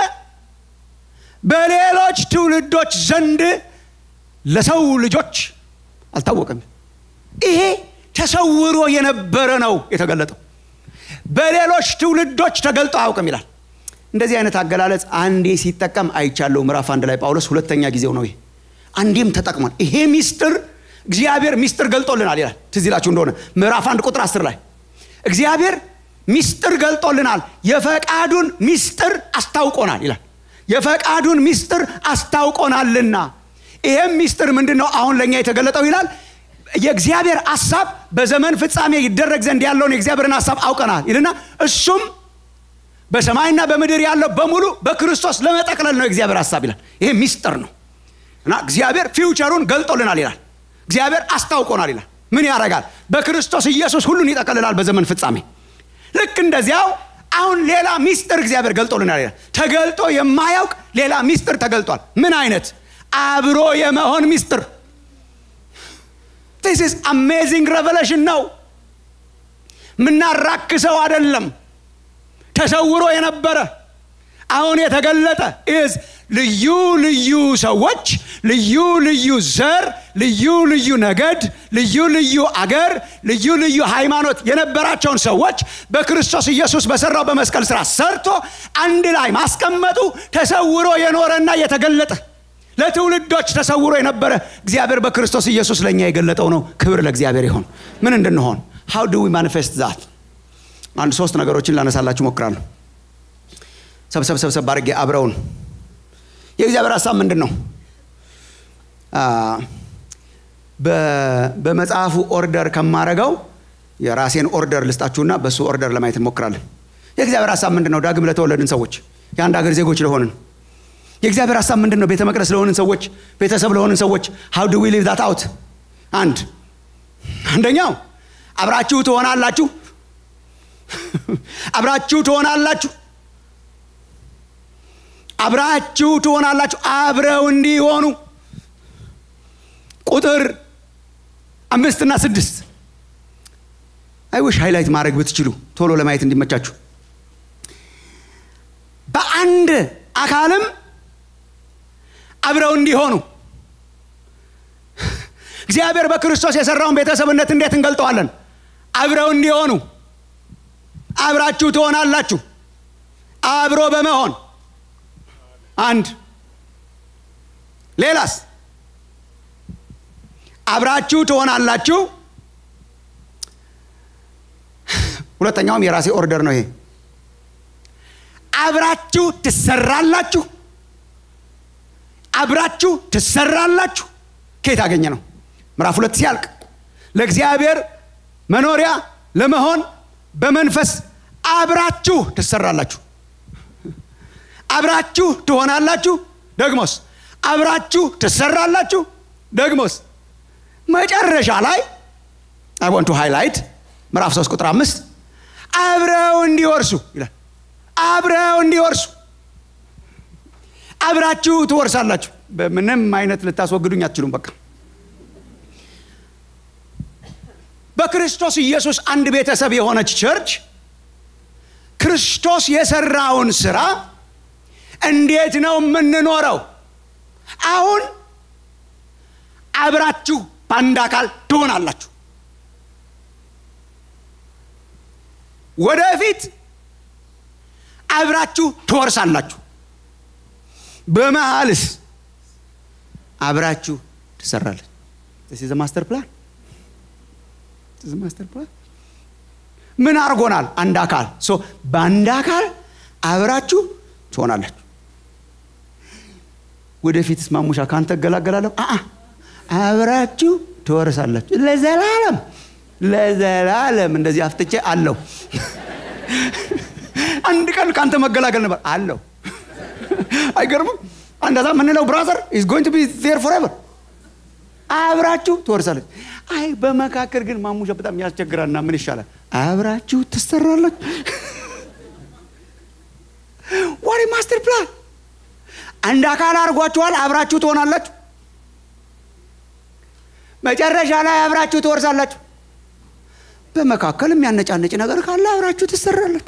A: በሌሎች ትውልዶች ዘንድ ለሰው ልጆች አልታወቀም ይሄ ተሰውሮ የነበረ ነው የተገለጠው በሌሎች ትውልዶች ተገልጦ አያውቅም ይላል እንደዚህ አይነት አገላለጽ አንዴ ሲጠቀም አይቻለው ምዕራፍ አንድ ላይ ጳውሎስ ሁለተኛ ጊዜው ነው ይሄ አንዴም ተጠቅሟል ይሄ ሚስጥር እግዚአብሔር ሚስጥር ገልጦልናል ይላል ትዝ ይላችሁ እንደሆነ ምዕራፍ አንድ ቁጥር አስር ላይ እግዚአብሔር ሚስጥር ገልጦልናል የፈቃዱን ሚስጥር አስታውቆናል ይላል የፈቃዱን ሚስጥር አስታውቆናልና ይሄም ሚስጥር ምንድን ነው አሁን ለእኛ የተገለጠው ይላል የእግዚአብሔር ሀሳብ በዘመን ፍጻሜ ይደረግ ዘንድ ያለውን የእግዚአብሔርን ሀሳብ አውቀናል ይልና እሱም በሰማይና በምድር ያለው በሙሉ በክርስቶስ ለመጠቅለል ነው የእግዚአብሔር ሀሳብ ይላል ይሄ ሚስጥር ነው እና እግዚአብሔር ፊውቸሩን ገልጦልናል ይላል እግዚአብሔር አስታውቆናል ይላል ምን ያደርጋል በክርስቶስ ኢየሱስ ሁሉን ይጠቀልላል በዘመን ፍጻሜ ልክ እንደዚያው አሁን ሌላ ሚስጥር እግዚአብሔር ገልጦልናል ይላል ተገልጦ የማያውቅ ሌላ ሚስጥር ተገልጧል ምን አይነት አብሮ የመሆን ሚስጥር ቲስ ኢዝ አሜዚንግ ሬቨሌሽን ነው ምናራክሰው አይደለም ተሰውሮ የነበረ አሁን የተገለጠ ኢዝ ልዩ ልዩ ሰዎች ልዩ ልዩ ዘር ልዩ ልዩ ነገድ ልዩ ልዩ አገር ልዩ ልዩ ሃይማኖት የነበራቸውን ሰዎች በክርስቶስ ኢየሱስ በሰራው በመስቀል ስራ ሰርቶ አንድ ላይ ማስቀመጡ ተሰውሮ የኖረና የተገለጠ ለትውልዶች ተሰውሮ የነበረ እግዚአብሔር በክርስቶስ ኢየሱስ ለእኛ የገለጠው ነው ክብር ለእግዚአብሔር ይሆን ምን እንድንሆን ሃው ዱ ማኒፌስት ዛት አንድ ሶስት ነገሮችን ላነሳላችሁ ሞክራለሁ ሰብሰብ ሰብሰብ አድርጌ አብረውን የእግዚአብሔር ሀሳብ ምንድን ነው በመጽሐፉ ኦርደር ከማረገው የራሴን ኦርደር ልስጣችሁና በእሱ ኦርደር ለማየት እንሞክራለን የእግዚአብሔር ሀሳብ ምንድን ነው ዳግም ለተወለድን ሰዎች የአንድ ሀገር ዜጎች ለሆንን የእግዚአብሔር ሀሳብ ምንድን ነው ቤተ መቅደስ ለሆንን ሰዎች ቤተሰብ ለሆንን ሰዎች ሀው ዱ ዊ ሊቭ ዳት አውት አንድ አንደኛው አብራችሁ ትሆናላችሁ አብራችሁ ትሆናላችሁ አብራችሁ ትሆናላችሁ አብረው እንዲሆኑ ቁጥር አምስትና ስድስት አይውሽ ሃይላይት ማድረግ ብትችሉ ቶሎ ለማየት እንዲመቻችሁ በአንድ አካልም አብረው እንዲሆኑ እግዚአብሔር በክርስቶስ የሰራውን ቤተሰብነት እንዴት እንገልጠዋለን አብረው እንዲሆኑ አብራችሁ ትሆናላችሁ አብሮ በመሆን አንድ ሌላስ አብራችሁ ትሆናላችሁ ሁለተኛውም የራሴ ኦርደር ነው ይሄ አብራችሁ ትሰራላችሁ አብራችሁ ትሰራላችሁ ከየት አገኘ ነው ምዕራፍ ሁለት ሲያልቅ ለእግዚአብሔር መኖሪያ ለመሆን በመንፈስ አብራችሁ ትሰራላችሁ አብራችሁ ትሆናላችሁ ደግሞስ አብራችሁ ትሰራላችሁ ደግሞስ መጨረሻ ላይ አይ ወንቱ ሃይላይት ምዕራፍ 3 ቁጥር አምስት አብረው እንዲወርሱ ይላል አብረው እንዲወርሱ አብራችሁ ትወርሳላችሁ በምንም አይነት ልታስወግዱኝ አትችሉም በቃ በክርስቶስ ኢየሱስ አንድ ቤተሰብ የሆነች ቸርች ክርስቶስ የሰራውን ስራ እንዴት ነው የምንኖረው አሁን አብራችሁ በአንድ አካል ትሆናላችሁ ወደፊት አብራችሁ ትወርሳላችሁ በመሃልስ አብራችሁ ትሰራለች ዘ ማስተር ፕላን ማስተር ፕላን ምን አድርጎናል አንድ አካል በአንድ አካል አብራችሁ ትሆናላችሁ ወደፊት ማሙሻ ካንተ እገላገላለሁ አብራችሁ ትወርሳላችሁ ለዘላለም ለዘላለም እንደዚህ አፍጥቼ አለው አንድ ቀን ከአንተ መገላገል ነበር አለው አይገርምም አንዳዛ ምንለው ብራዘር ኢዝ ጎይንግ ቱ ቢ ዜር ፎሬቨር አብራችሁ ትወርሳለች አይ በመካከል ግን ማሙሻ በጣም ያስቸግራልና ምን ይሻላል አብራችሁ ትሰራለች ዋሪ ማስተር ፕላን አንድ አካል አድርጓችኋል አብራችሁ ትሆናላችሁ መጨረሻ ላይ አብራችሁ ትወርሳላችሁ በመካከል የሚያነጫነጭ ነገር ካለ አብራችሁ ትሰራለች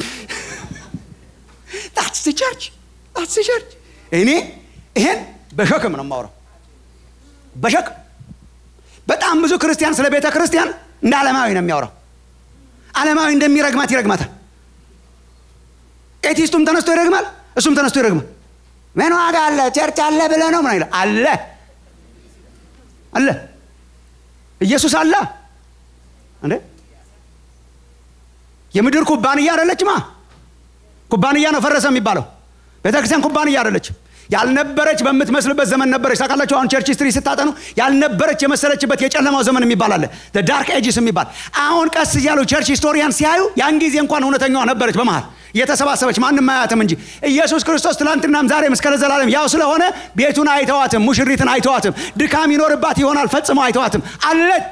A: ታትስ ቸርች ታትስ ቸርች እኔ ይሄን በሸክም ነው የማውረው በሸክም በጣም ብዙ ክርስቲያን ስለ ቤተ ክርስቲያን እንደ ዓለማዊ ነው የሚያወራው ዓለማዊ እንደሚረግማት ይረግማታል ኤቲስቱም ተነስቶ ይረግማል እሱም ተነስቶ ይረግማል ምን ዋጋ አለ ቸርች አለ ብለ ነው ምን ይላል አለ አለ ኢየሱስ አለ እንዴ የምድር ኩባንያ አደለችማ ኩባንያ ነው ፈረሰ የሚባለው ቤተክርስቲያን ኩባንያ አደለችም ያልነበረች በምትመስልበት ዘመን ነበረች ታውቃላችሁ አሁን ቸርች ስትሪ ስታጠኑ ያልነበረች የመሰለችበት የጨለማው ዘመን የሚባል አለ ዳርክ ኤጅስ የሚባል አሁን ቀስ እያሉ ቸርች ሂስቶሪያን ሲያዩ ያን ጊዜ እንኳን እውነተኛዋ ነበረች በመሃል እየተሰባሰበች ማንም አያትም እንጂ ኢየሱስ ክርስቶስ ትላንትናም ዛሬም እስከ ለዘላለም ያው ስለሆነ ቤቱን አይተዋትም ሙሽሪትን አይተዋትም ድካም ይኖርባት ይሆናል ፈጽሞ አይተዋትም አለች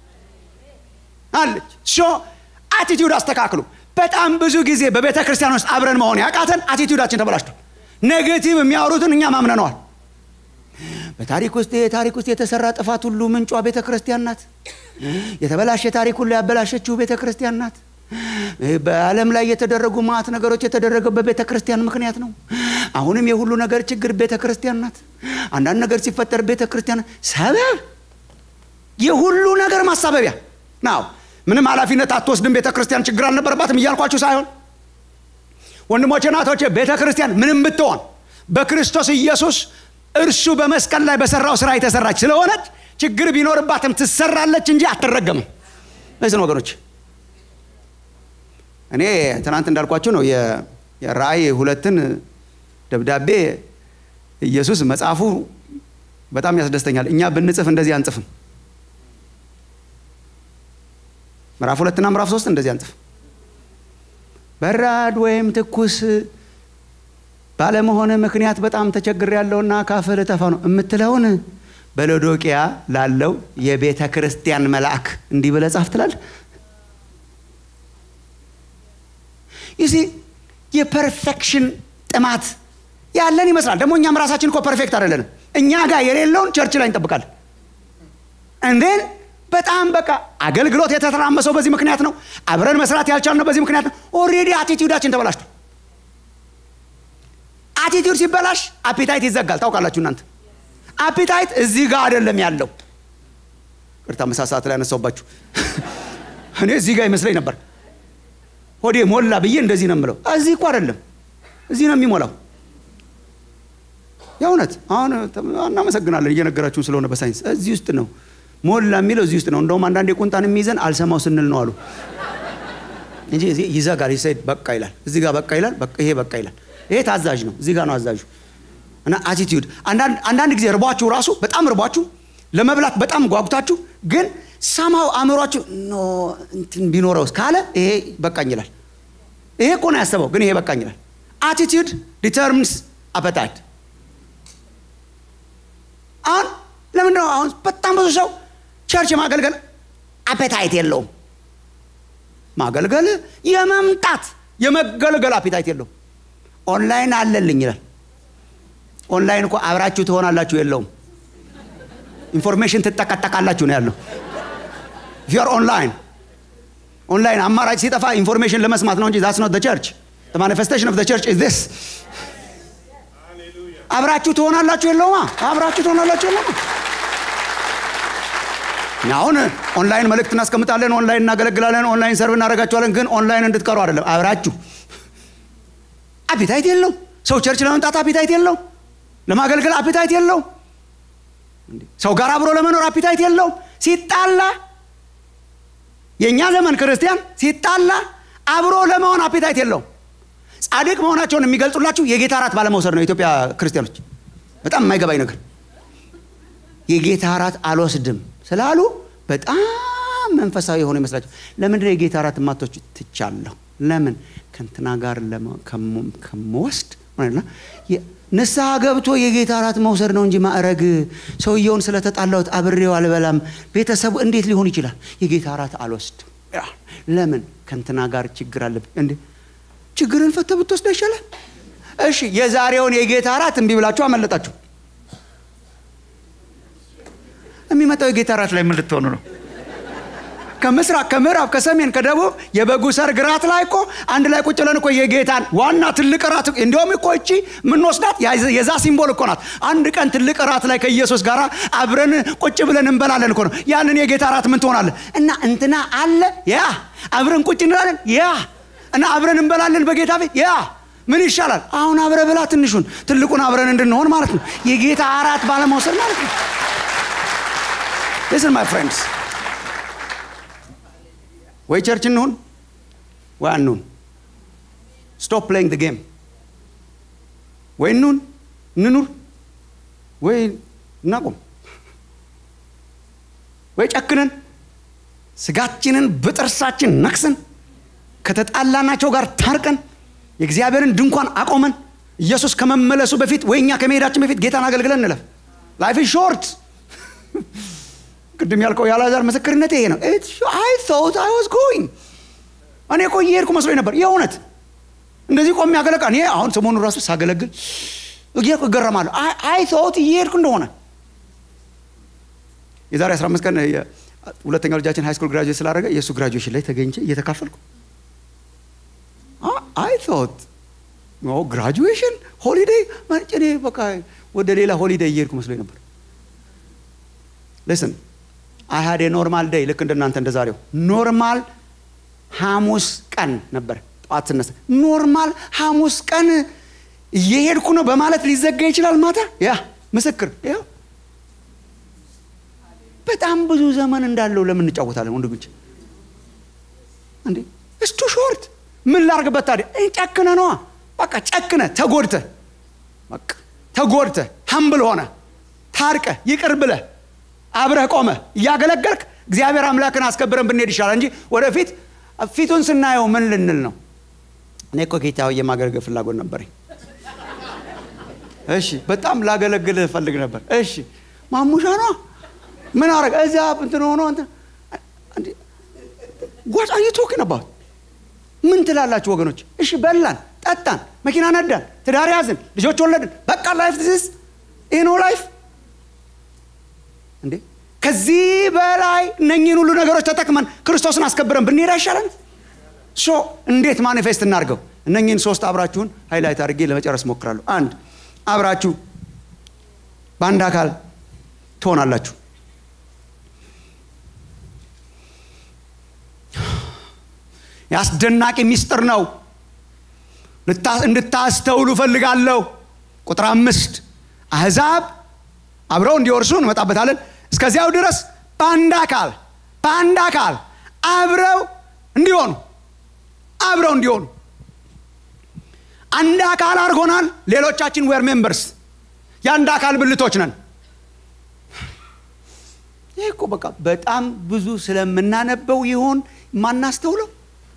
A: አለች ሶ አቲቲዩድ አስተካክሉ በጣም ብዙ ጊዜ በቤተ ክርስቲያን ውስጥ አብረን መሆን ያቃተን አቲቲዩዳችን ተበላሽቷል ኔጌቲቭ የሚያወሩትን እኛ ማምነነዋል በታሪክ ውስጥ የታሪክ ውስጥ የተሰራ ጥፋት ሁሉ ምንጯ ቤተ ክርስቲያን ናት የተበላሸ ታሪክ ሁሉ ያበላሸችው ቤተ ክርስቲያን ናት በዓለም ላይ የተደረጉ ማት ነገሮች የተደረገው በቤተ ክርስቲያን ምክንያት ነው አሁንም የሁሉ ነገር ችግር ቤተ ክርስቲያን ናት አንዳንድ ነገር ሲፈጠር ቤተ ክርስቲያን ሰበብ የሁሉ ነገር ማሳበቢያ ናው ምንም ኃላፊነት አትወስድም ቤተ ክርስቲያን ችግር አልነበረባትም እያልኳችሁ ሳይሆን ወንድሞቼ ናቶቼ ቤተ ክርስቲያን ምንም ብትሆን በክርስቶስ ኢየሱስ እርሱ በመስቀል ላይ በሰራው ስራ የተሰራች ስለሆነች ችግር ቢኖርባትም ትሰራለች እንጂ አትረገምም ለዚህ ወገኖች እኔ ትናንት እንዳልኳችሁ ነው የራእይ ሁለትን ደብዳቤ ኢየሱስ መጽሐፉ በጣም ያስደስተኛል እኛ ብንጽፍ እንደዚህ አንጽፍም ምዕራፍ ሁለትና ምዕራፍ ሶስት እንደዚህ አንጽፍ በራድ ወይም ትኩስ ባለመሆነ ምክንያት በጣም ተቸግር ያለውና ካፍ ልተፋ ነው የምትለውን በሎዶቅያ ላለው የቤተ ክርስቲያን መልአክ እንዲህ ብለህ ጻፍ ትላል ይሲ የፐርፌክሽን ጥማት ያለን ይመስላል ደግሞ እኛም ራሳችን እኮ ፐርፌክት አይደለንም እኛ ጋር የሌለውን ቸርች ላይ እንጠብቃለን እንዴን በጣም በቃ አገልግሎት የተተራመሰው በዚህ ምክንያት ነው። አብረን መስራት ያልቻልነው በዚህ ምክንያት ነው። ኦልሬዲ አቲቲዩዳችን ተበላሽቷል። አቲቲዩድ ሲበላሽ አፒታይት ይዘጋል። ታውቃላችሁ እናንተ አፒታይት እዚህ ጋር አይደለም ያለው። ቅርታ ምሳ ሰዓት ላይ ያነሳውባችሁ እኔ እዚህ ጋር ይመስለኝ ነበር። ሆዴ ሞላ ብዬ እንደዚህ ነው የምለው። እዚህ እኮ አይደለም፣ እዚህ ነው የሚሞላው። የእውነት አሁን እናመሰግናለን እየነገራችሁን ስለሆነ በሳይንስ እዚህ ውስጥ ነው ሞላ የሚለው እዚህ ውስጥ ነው። እንደውም አንዳንዴ ቁንጣን የሚይዘን አልሰማው ስንል ነው አሉ እንጂ እዚህ ይዘጋል። ይሰድ በቃ ይላል፣ እዚህ ጋር በቃ ይላል፣ ይሄ በቃ ይላል። ይሄ ታዛዥ ነው፣ እዚህ ጋር ነው አዛዡ። እና አቲቲዩድ አንዳንድ ጊዜ ርቧችሁ ራሱ በጣም ርቧችሁ ለመብላት በጣም ጓጉታችሁ ግን ሰማው አእምሯችሁ ኖ እንትን ቢኖረውስ ካለ ይሄ በቃኝ ይላል። ይሄ እኮ ነው ያሰበው፣ ግን ይሄ በቃኝ ይላል። አቲቲዩድ ዲተርሚንስ አፐታይት። አሁን ለምንድን ነው አሁን በጣም ብዙ ሰው ቸርች ማገልገል አፔታይት የለውም። ማገልገል የመምጣት የመገልገል አፔታይት የለውም። ኦንላይን አለልኝ ይላል። ኦንላይን እኮ አብራችሁ ትሆናላችሁ የለውም። ኢንፎርሜሽን ትጠቀጠቃላችሁ ነው ያለው። ዩር ኦንላይን ኦንላይን አማራጭ ሲጠፋ ኢንፎርሜሽን ለመስማት ነው እንጂ ዛትስ ኖት ቸርች ማኒፌስቴሽን ኦፍ ቸርች ኢዝ ዚስ አብራችሁ ትሆናላችሁ የለውማ አብራችሁ ትሆናላችሁ የለውማ አሁን ኦንላይን መልእክት እናስቀምጣለን ኦንላይን እናገለግላለን ኦንላይን ሰርቭ እናደርጋችኋለን ግን ኦንላይን እንድትቀሩ አይደለም አብራችሁ አፒታይት የለው ሰው ቸርች ለመምጣት አፒታይት የለው ለማገልገል አፒታይት የለው ሰው ጋር አብሮ ለመኖር አፒታይት የለው ሲጣላ የእኛ ዘመን ክርስቲያን ሲጣላ አብሮ ለመሆን አፒታይት የለው ጻድቅ መሆናቸውን የሚገልጹላችሁ የጌታ እራት ባለመውሰድ ነው የኢትዮጵያ ክርስቲያኖች በጣም የማይገባኝ ነገር የጌታ እራት አልወስድም ስላሉ በጣም መንፈሳዊ የሆኑ ይመስላቸው ለምንድን የጌታ እራት ማቶች ትቻለሁ ለምን ከንትና ጋር ከምወስድ ንስሐ ገብቶ የጌታ እራት መውሰድ ነው እንጂ ማዕረግ ሰውየውን ስለተጣላሁት አብሬው አልበላም ቤተሰቡ እንዴት ሊሆን ይችላል የጌታ እራት አልወስድም ለምን ከንትና ጋር ችግር አለብኝ እንዴ ችግርን ፈተ ብትወስድ ይሻላል እሺ የዛሬውን የጌታ እራት እምቢ ብላችሁ አመለጣችሁ የሚመጣው የጌታ እራት ላይ ምን ልትሆኑ ነው ከምስራቅ ከምዕራብ ከሰሜን ከደቡብ የበጉ ሰርግ ራት ላይ እኮ አንድ ላይ ቁጭ ብለን እኮ የጌታን ዋና ትልቅ ራት እንዲሁም እኮ እቺ የምንወስዳት የዛ ሲምቦል እኮ ናት አንድ ቀን ትልቅ ራት ላይ ከኢየሱስ ጋር አብረን ቁጭ ብለን እንበላለን እኮ ነው ያንን የጌታ ራት ምን ትሆናለን እና እንትና አለ ያ አብረን ቁጭ እንላለን ያ እና አብረን እንበላለን በጌታ ቤት ያ ምን ይሻላል አሁን አብረ ብላ ትንሹን ትልቁን አብረን እንድንሆን ማለት ነው የጌታ አራት ባለመውሰድ ማለት ነው ሊስን ማይ ፍሬንድስ ወይ ቸርች እንሁን ወይ አንሁን ስቶፕ ፕሌይንግ ጌም ወይ እንሁን እንኑር ወይ እናቁም ወይ ጨክነን ስጋችንን በጥርሳችን ነክሰን ከተጣላናቸው ጋር ታርቀን የእግዚአብሔርን ድንኳን አቆመን ኢየሱስ ከመመለሱ በፊት ወይ እኛ ከመሄዳችን በፊት ጌታን አገልግለን እንለፍ ላይፍ ሾርት ቅድም ያልከው የአልዓዛር ምስክርነት ይሄ ነው አይ ቶት አይ ዋዝ ጎይንግ እኔ እኮ እየሄድኩ መስሎኝ ነበር የእውነት እንደዚህ ቆሜ ያገለቃ እኔ አሁን ሰሞኑን ራሱ ሳገለግል እየሄድኩ እገረማለሁ አይ ቶት እየሄድኩ እንደሆነ የዛሬ 15 ቀን ሁለተኛው ልጃችን ሃይ ስኩል ግራጁዌት ስላደረገ የእሱ ግራጁዌሽን ላይ ተገኝቼ እየተካፈልኩ አይ ቶት ግራጁዌሽን ሆሊዴይ እኔ በቃ ወደ ሌላ ሆሊዴይ እየሄድኩ መስሎኝ ነበር ልስን አይ ሀድ ኖርማል ደይ ልክ እንደናንተ እንደ ዛሬው ኖርማል ሐሙስ ቀን ነበር ጠዋት ስነሳ ኖርማል ሐሙስ ቀን እየሄድኩ ነው በማለት ሊዘጋ ይችላል ማታ ያ ምስክር ያው በጣም ብዙ ዘመን እንዳለው ለምን እንጫወታለን ወንድሞች እንዴ እስቱ ሾርት ምን ላርግበት ታዲያ ጨክነ ነዋ በቃ ጨክነ ተጎድተ በቃ ተጎድተ ሀምብል ሆነ ታርቀ ይቅር ብለ አብረህ ቆመ እያገለገልክ እግዚአብሔር አምላክን አስከብረን ብንሄድ ይሻላል እንጂ ወደፊት ፊቱን ስናየው ምን ልንል ነው እኔ እኮ ጌታ የማገልገል ፍላጎት ነበረኝ እሺ በጣም ላገለግል ፈልግ ነበር እሺ ማሙሻ ነው ምን አረግ እዚያ እንትን ሆኖ ጓጫ እየቶክን አባት ምን ትላላችሁ ወገኖች እሺ በላን ጠጣን መኪና ነዳን ትዳር ያዝን ልጆች ወለድን በቃ ላይፍ ዚስ ይህ ነው ላይፍ እንዴ ከዚህ በላይ እነኝህን ሁሉ ነገሮች ተጠቅመን ክርስቶስን አስከብረን ብንሄድ አይሻለን? ሶ እንዴት ማኒፌስት እናድርገው? እነኝህን ሶስት አብራችሁን ሃይላይት አድርጌ ለመጨረስ ሞክራለሁ። አንድ አብራችሁ በአንድ አካል ትሆናላችሁ። የአስደናቂ ሚስጥር ነው። እንድታስተውሉ እፈልጋለሁ። ቁጥር አምስት አሕዛብ አብረው እንዲወርሱ እንመጣበታለን። እስከዚያው ድረስ በአንድ አካል በአንድ አካል አብረው እንዲሆኑ አብረው እንዲሆኑ አንድ አካል አድርጎናል። ሌሎቻችን ዌር ሜምበርስ የአንድ አካል ብልቶች ነን። ይህ እኮ በቃ በጣም ብዙ ስለምናነበው ይሆን ማናስተውለው?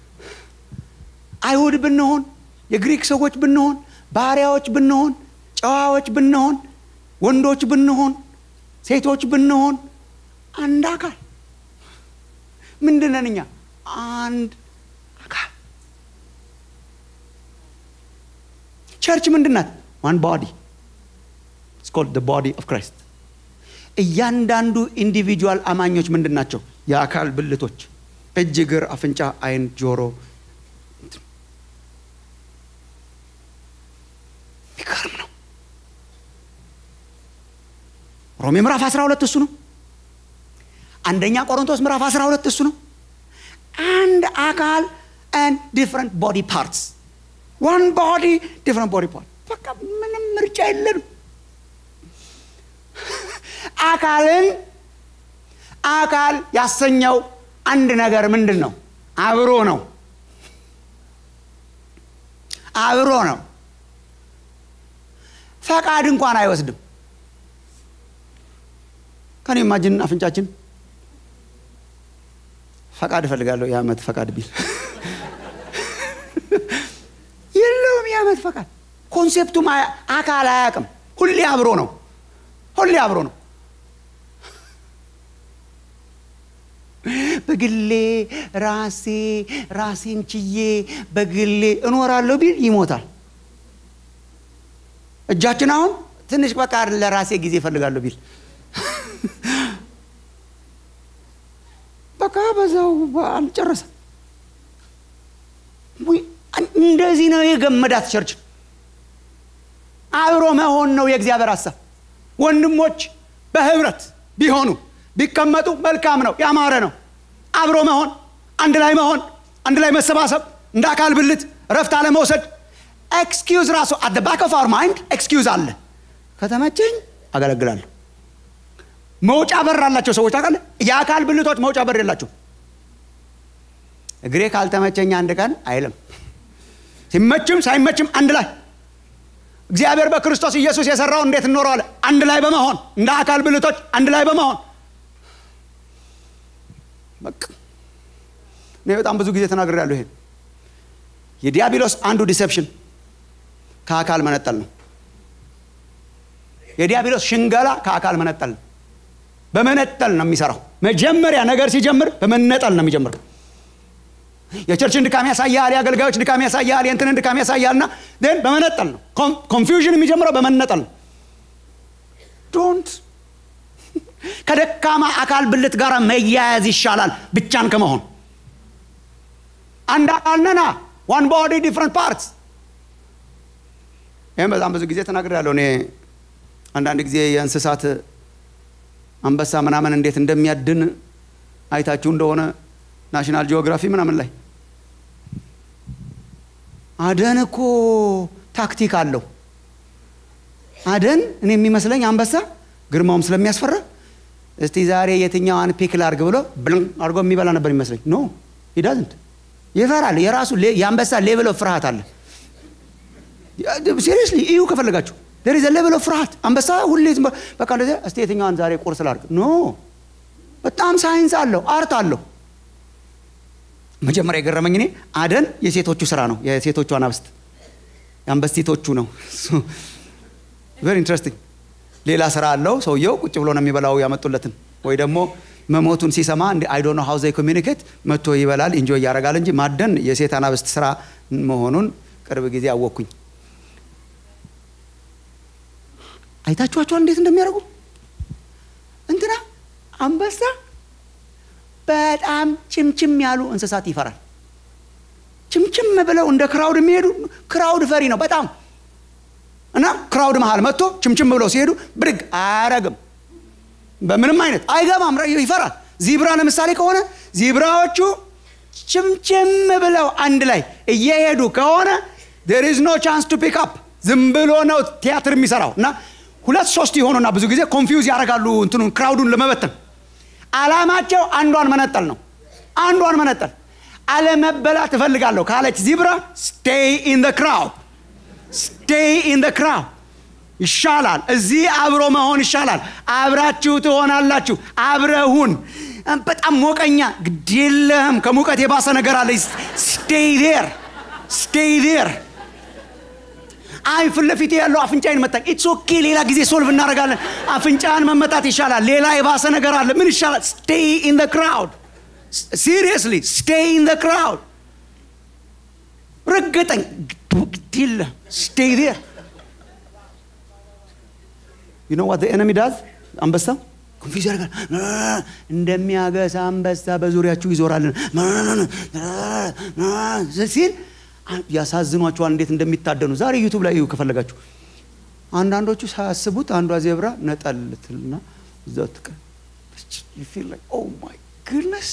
A: አይሁድ ብንሆን፣ የግሪክ ሰዎች ብንሆን፣ ባሪያዎች ብንሆን፣ ጨዋዎች ብንሆን፣ ወንዶች ብንሆን፣ ሴቶች ብንሆን አንድ አካል ምንድን ነን እኛ? አንድ አካል። ቸርች ምንድን ናት? ዋን ባዲ ስኮልድ ባዲ ኦፍ ክራይስት። እያንዳንዱ ኢንዲቪጁዋል አማኞች ምንድን ናቸው? የአካል ብልቶች፣ እጅ፣ እግር፣ አፍንጫ፣ አይን፣ ጆሮ። የሚገርም ነው። ሮሜ ምዕራፍ 12 እሱ ነው። አንደኛ ቆሮንቶስ ምዕራፍ 12 እሱ ነው። አንድ አካል and different body parts one body different body part በቃ ምንም ምርጫ የለንም። አካልን አካል ያሰኘው አንድ ነገር ምንድን ነው? አብሮ ነው። አብሮ ነው። ፈቃድ እንኳን አይወስድም። ከኔ ማጅን አፍንጫችን ፈቃድ እፈልጋለሁ የዓመት ፈቃድ ቢል የለውም። የዓመት ፈቃድ ኮንሴፕቱም አካል አያውቅም። ሁሌ አብሮ ነው። ሁሌ አብሮ ነው። በግሌ ራሴ ራሴን ችዬ በግሌ እኖራለሁ ቢል ይሞታል። እጃችን አሁን ትንሽ በቃ ለራሴ ጊዜ እፈልጋለሁ ቢል በቃ በዛው አልጨረሰም። እንደዚህ ነው የገመዳት ቸርች። አብሮ መሆን ነው የእግዚአብሔር ሀሳብ። ወንድሞች በህብረት ቢሆኑ ቢቀመጡ መልካም ነው፣ ያማረ ነው። አብሮ መሆን፣ አንድ ላይ መሆን፣ አንድ ላይ መሰባሰብ፣ እንደ አካል ብልት እረፍት አለመውሰድ። ኤክስኪውዝ ራሱ አት ባክ ኦፍ አወር ማይንድ ኤክስኪውዝ አለ። ከተመቸኝ አገለግላለሁ። መውጫ በር አላቸው ሰዎች ታውቃለህ። የአካል ብልቶች መውጫ በር የላቸው። እግሬ ካልተመቸኝ አንድ ቀን አይልም። ሲመችም ሳይመችም አንድ ላይ እግዚአብሔር በክርስቶስ ኢየሱስ የሰራው እንዴት እንኖረዋለን? አንድ ላይ በመሆን እንደ አካል ብልቶች አንድ ላይ በመሆን በቃ እኔ በጣም ብዙ ጊዜ ተናግሬያለሁ። ይሄን የዲያብሎስ አንዱ ዲሴፕሽን ከአካል መነጠል ነው። የዲያብሎስ ሽንገላ ከአካል መነጠል ነው። በመነጠል ነው የሚሰራው። መጀመሪያ ነገር ሲጀምር በመነጠል ነው የሚጀምረው። የቸርችን ድካም ያሳያል፣ የአገልጋዮች ድካም ያሳያል፣ የእንትንን ድካም ያሳያል። እና ን በመነጠል ነው። ኮንፊውዥን የሚጀምረው በመነጠል ነው። ዶንት ከደካማ አካል ብልት ጋር መያያዝ ይሻላል ብቻን ከመሆን። አንድ አካል ነና፣ ዋን ቦዲ ዲፍረንት ፓርትስ። ይህም በጣም ብዙ ጊዜ ተናግሬያለሁ። እኔ አንዳንድ ጊዜ የእንስሳት አንበሳ ምናምን እንዴት እንደሚያድን አይታችሁ እንደሆነ ናሽናል ጂኦግራፊ ምናምን ላይ አደን እኮ ታክቲክ አለው። አደን እኔ የሚመስለኝ አንበሳ ግርማውም ስለሚያስፈራ እስቲ ዛሬ የትኛዋን ፒክ ላርግ ብሎ ብልን አድርጎ የሚበላ ነበር የሚመስለኝ። ኖ ሂዳዝንት ይፈራል። የራሱ የአንበሳ ሌቭል ኦፍ ፍርሃት አለ። ሲሪየስሊ እዩ ከፈለጋችሁ ደር ኢዝ ሌቭል ኦፍ ፍርሃት። አንበሳ ሁሌ በቃ እንደዚህ እስቲ የትኛዋን ዛሬ ቁርስ ላርግ ኖ በጣም ሳይንስ አለው፣ አርት አለው። መጀመሪያ የገረመኝ እኔ አደን የሴቶቹ ስራ ነው፣ የሴቶቹ አናብስት የአንበስቲቶቹ ነው። ቨሪ ኢንትረስቲንግ። ሌላ ስራ አለው ሰውየው፣ ቁጭ ብሎ ነው የሚበላው ያመጡለትን፣ ወይ ደግሞ መሞቱን ሲሰማ አይ ዶንት ኖ ሃው ዘይ ኮሚኒኬት መጥቶ ይበላል፣ ኢንጆይ ያደርጋል እንጂ ማደን የሴት አናብስት ስራ መሆኑን ቅርብ ጊዜ አወቅኩኝ። አይታችኋቸዋል እንዴት እንደሚያደርጉ እንትና አንበሳ በጣም ችምችም ያሉ እንስሳት ይፈራል። ችምችም ብለው እንደ ክራውድ የሚሄዱ ክራውድ ፈሪ ነው በጣም እና ክራውድ መሃል መጥቶ ችምችም ብለው ሲሄዱ ብድግ አያረግም። በምንም አይነት አይገባም፣ ይፈራል። ዚብራ ለምሳሌ ከሆነ ዚብራዎቹ ችምችም ብለው አንድ ላይ እየሄዱ ከሆነ ዴር ኢዝ ኖ ቻንስ ቱ ፒክ አፕ ዝም ብሎ ነው ቲያትር የሚሰራው እና ሁለት ሶስት የሆኑና ብዙ ጊዜ ኮንፊውዝ ያደርጋሉ እንትኑን ክራውዱን ለመበተን አላማቸው አንዷን መነጠል ነው አንዷን መነጠል አለመበላት እፈልጋለሁ ካለች ዚብራ ስቴይ ኢን ደ ክራውድ ስቴይ ኢን ደ ክራውድ ይሻላል እዚህ አብሮ መሆን ይሻላል አብራችሁ ትሆናላችሁ አብረሁን በጣም ሞቀኛ ግዴለህም ከሙቀት የባሰ ነገር አለ ስቴይ ዴር ስቴይ ዴር አይ ፊት ለፊቴ ያለው አፍንጫዬን መታኝ ኢትስ ኦኬ ሌላ ጊዜ ሶልቭ እናደርጋለን አፍንጫን መመታት ይሻላል ሌላ የባሰ ነገር አለ ምን ይሻላል ስቴይ ኢን ደ ክራውድ ሲሪየስሊ ስቴይ ኢን ደ ክራውድ ረገጠኝ ግዴለ ስቴይ ዴር ዩ ኖ ዋት ኤነሚ ዳዝ አንበሳ ኮንፊዝ ያደርጋል እንደሚያገሳ አንበሳ በዙሪያችሁ ይዞራልን ሲል ያሳዝኗቸዋል እንዴት እንደሚታደኑ ዛሬ ዩቱብ ላይ ከፈለጋችሁ አንዳንዶቹ ሳያስቡት አንዷ ዜብራ ነጠል ትልና እዛ ትቀ ማይ ግድነስ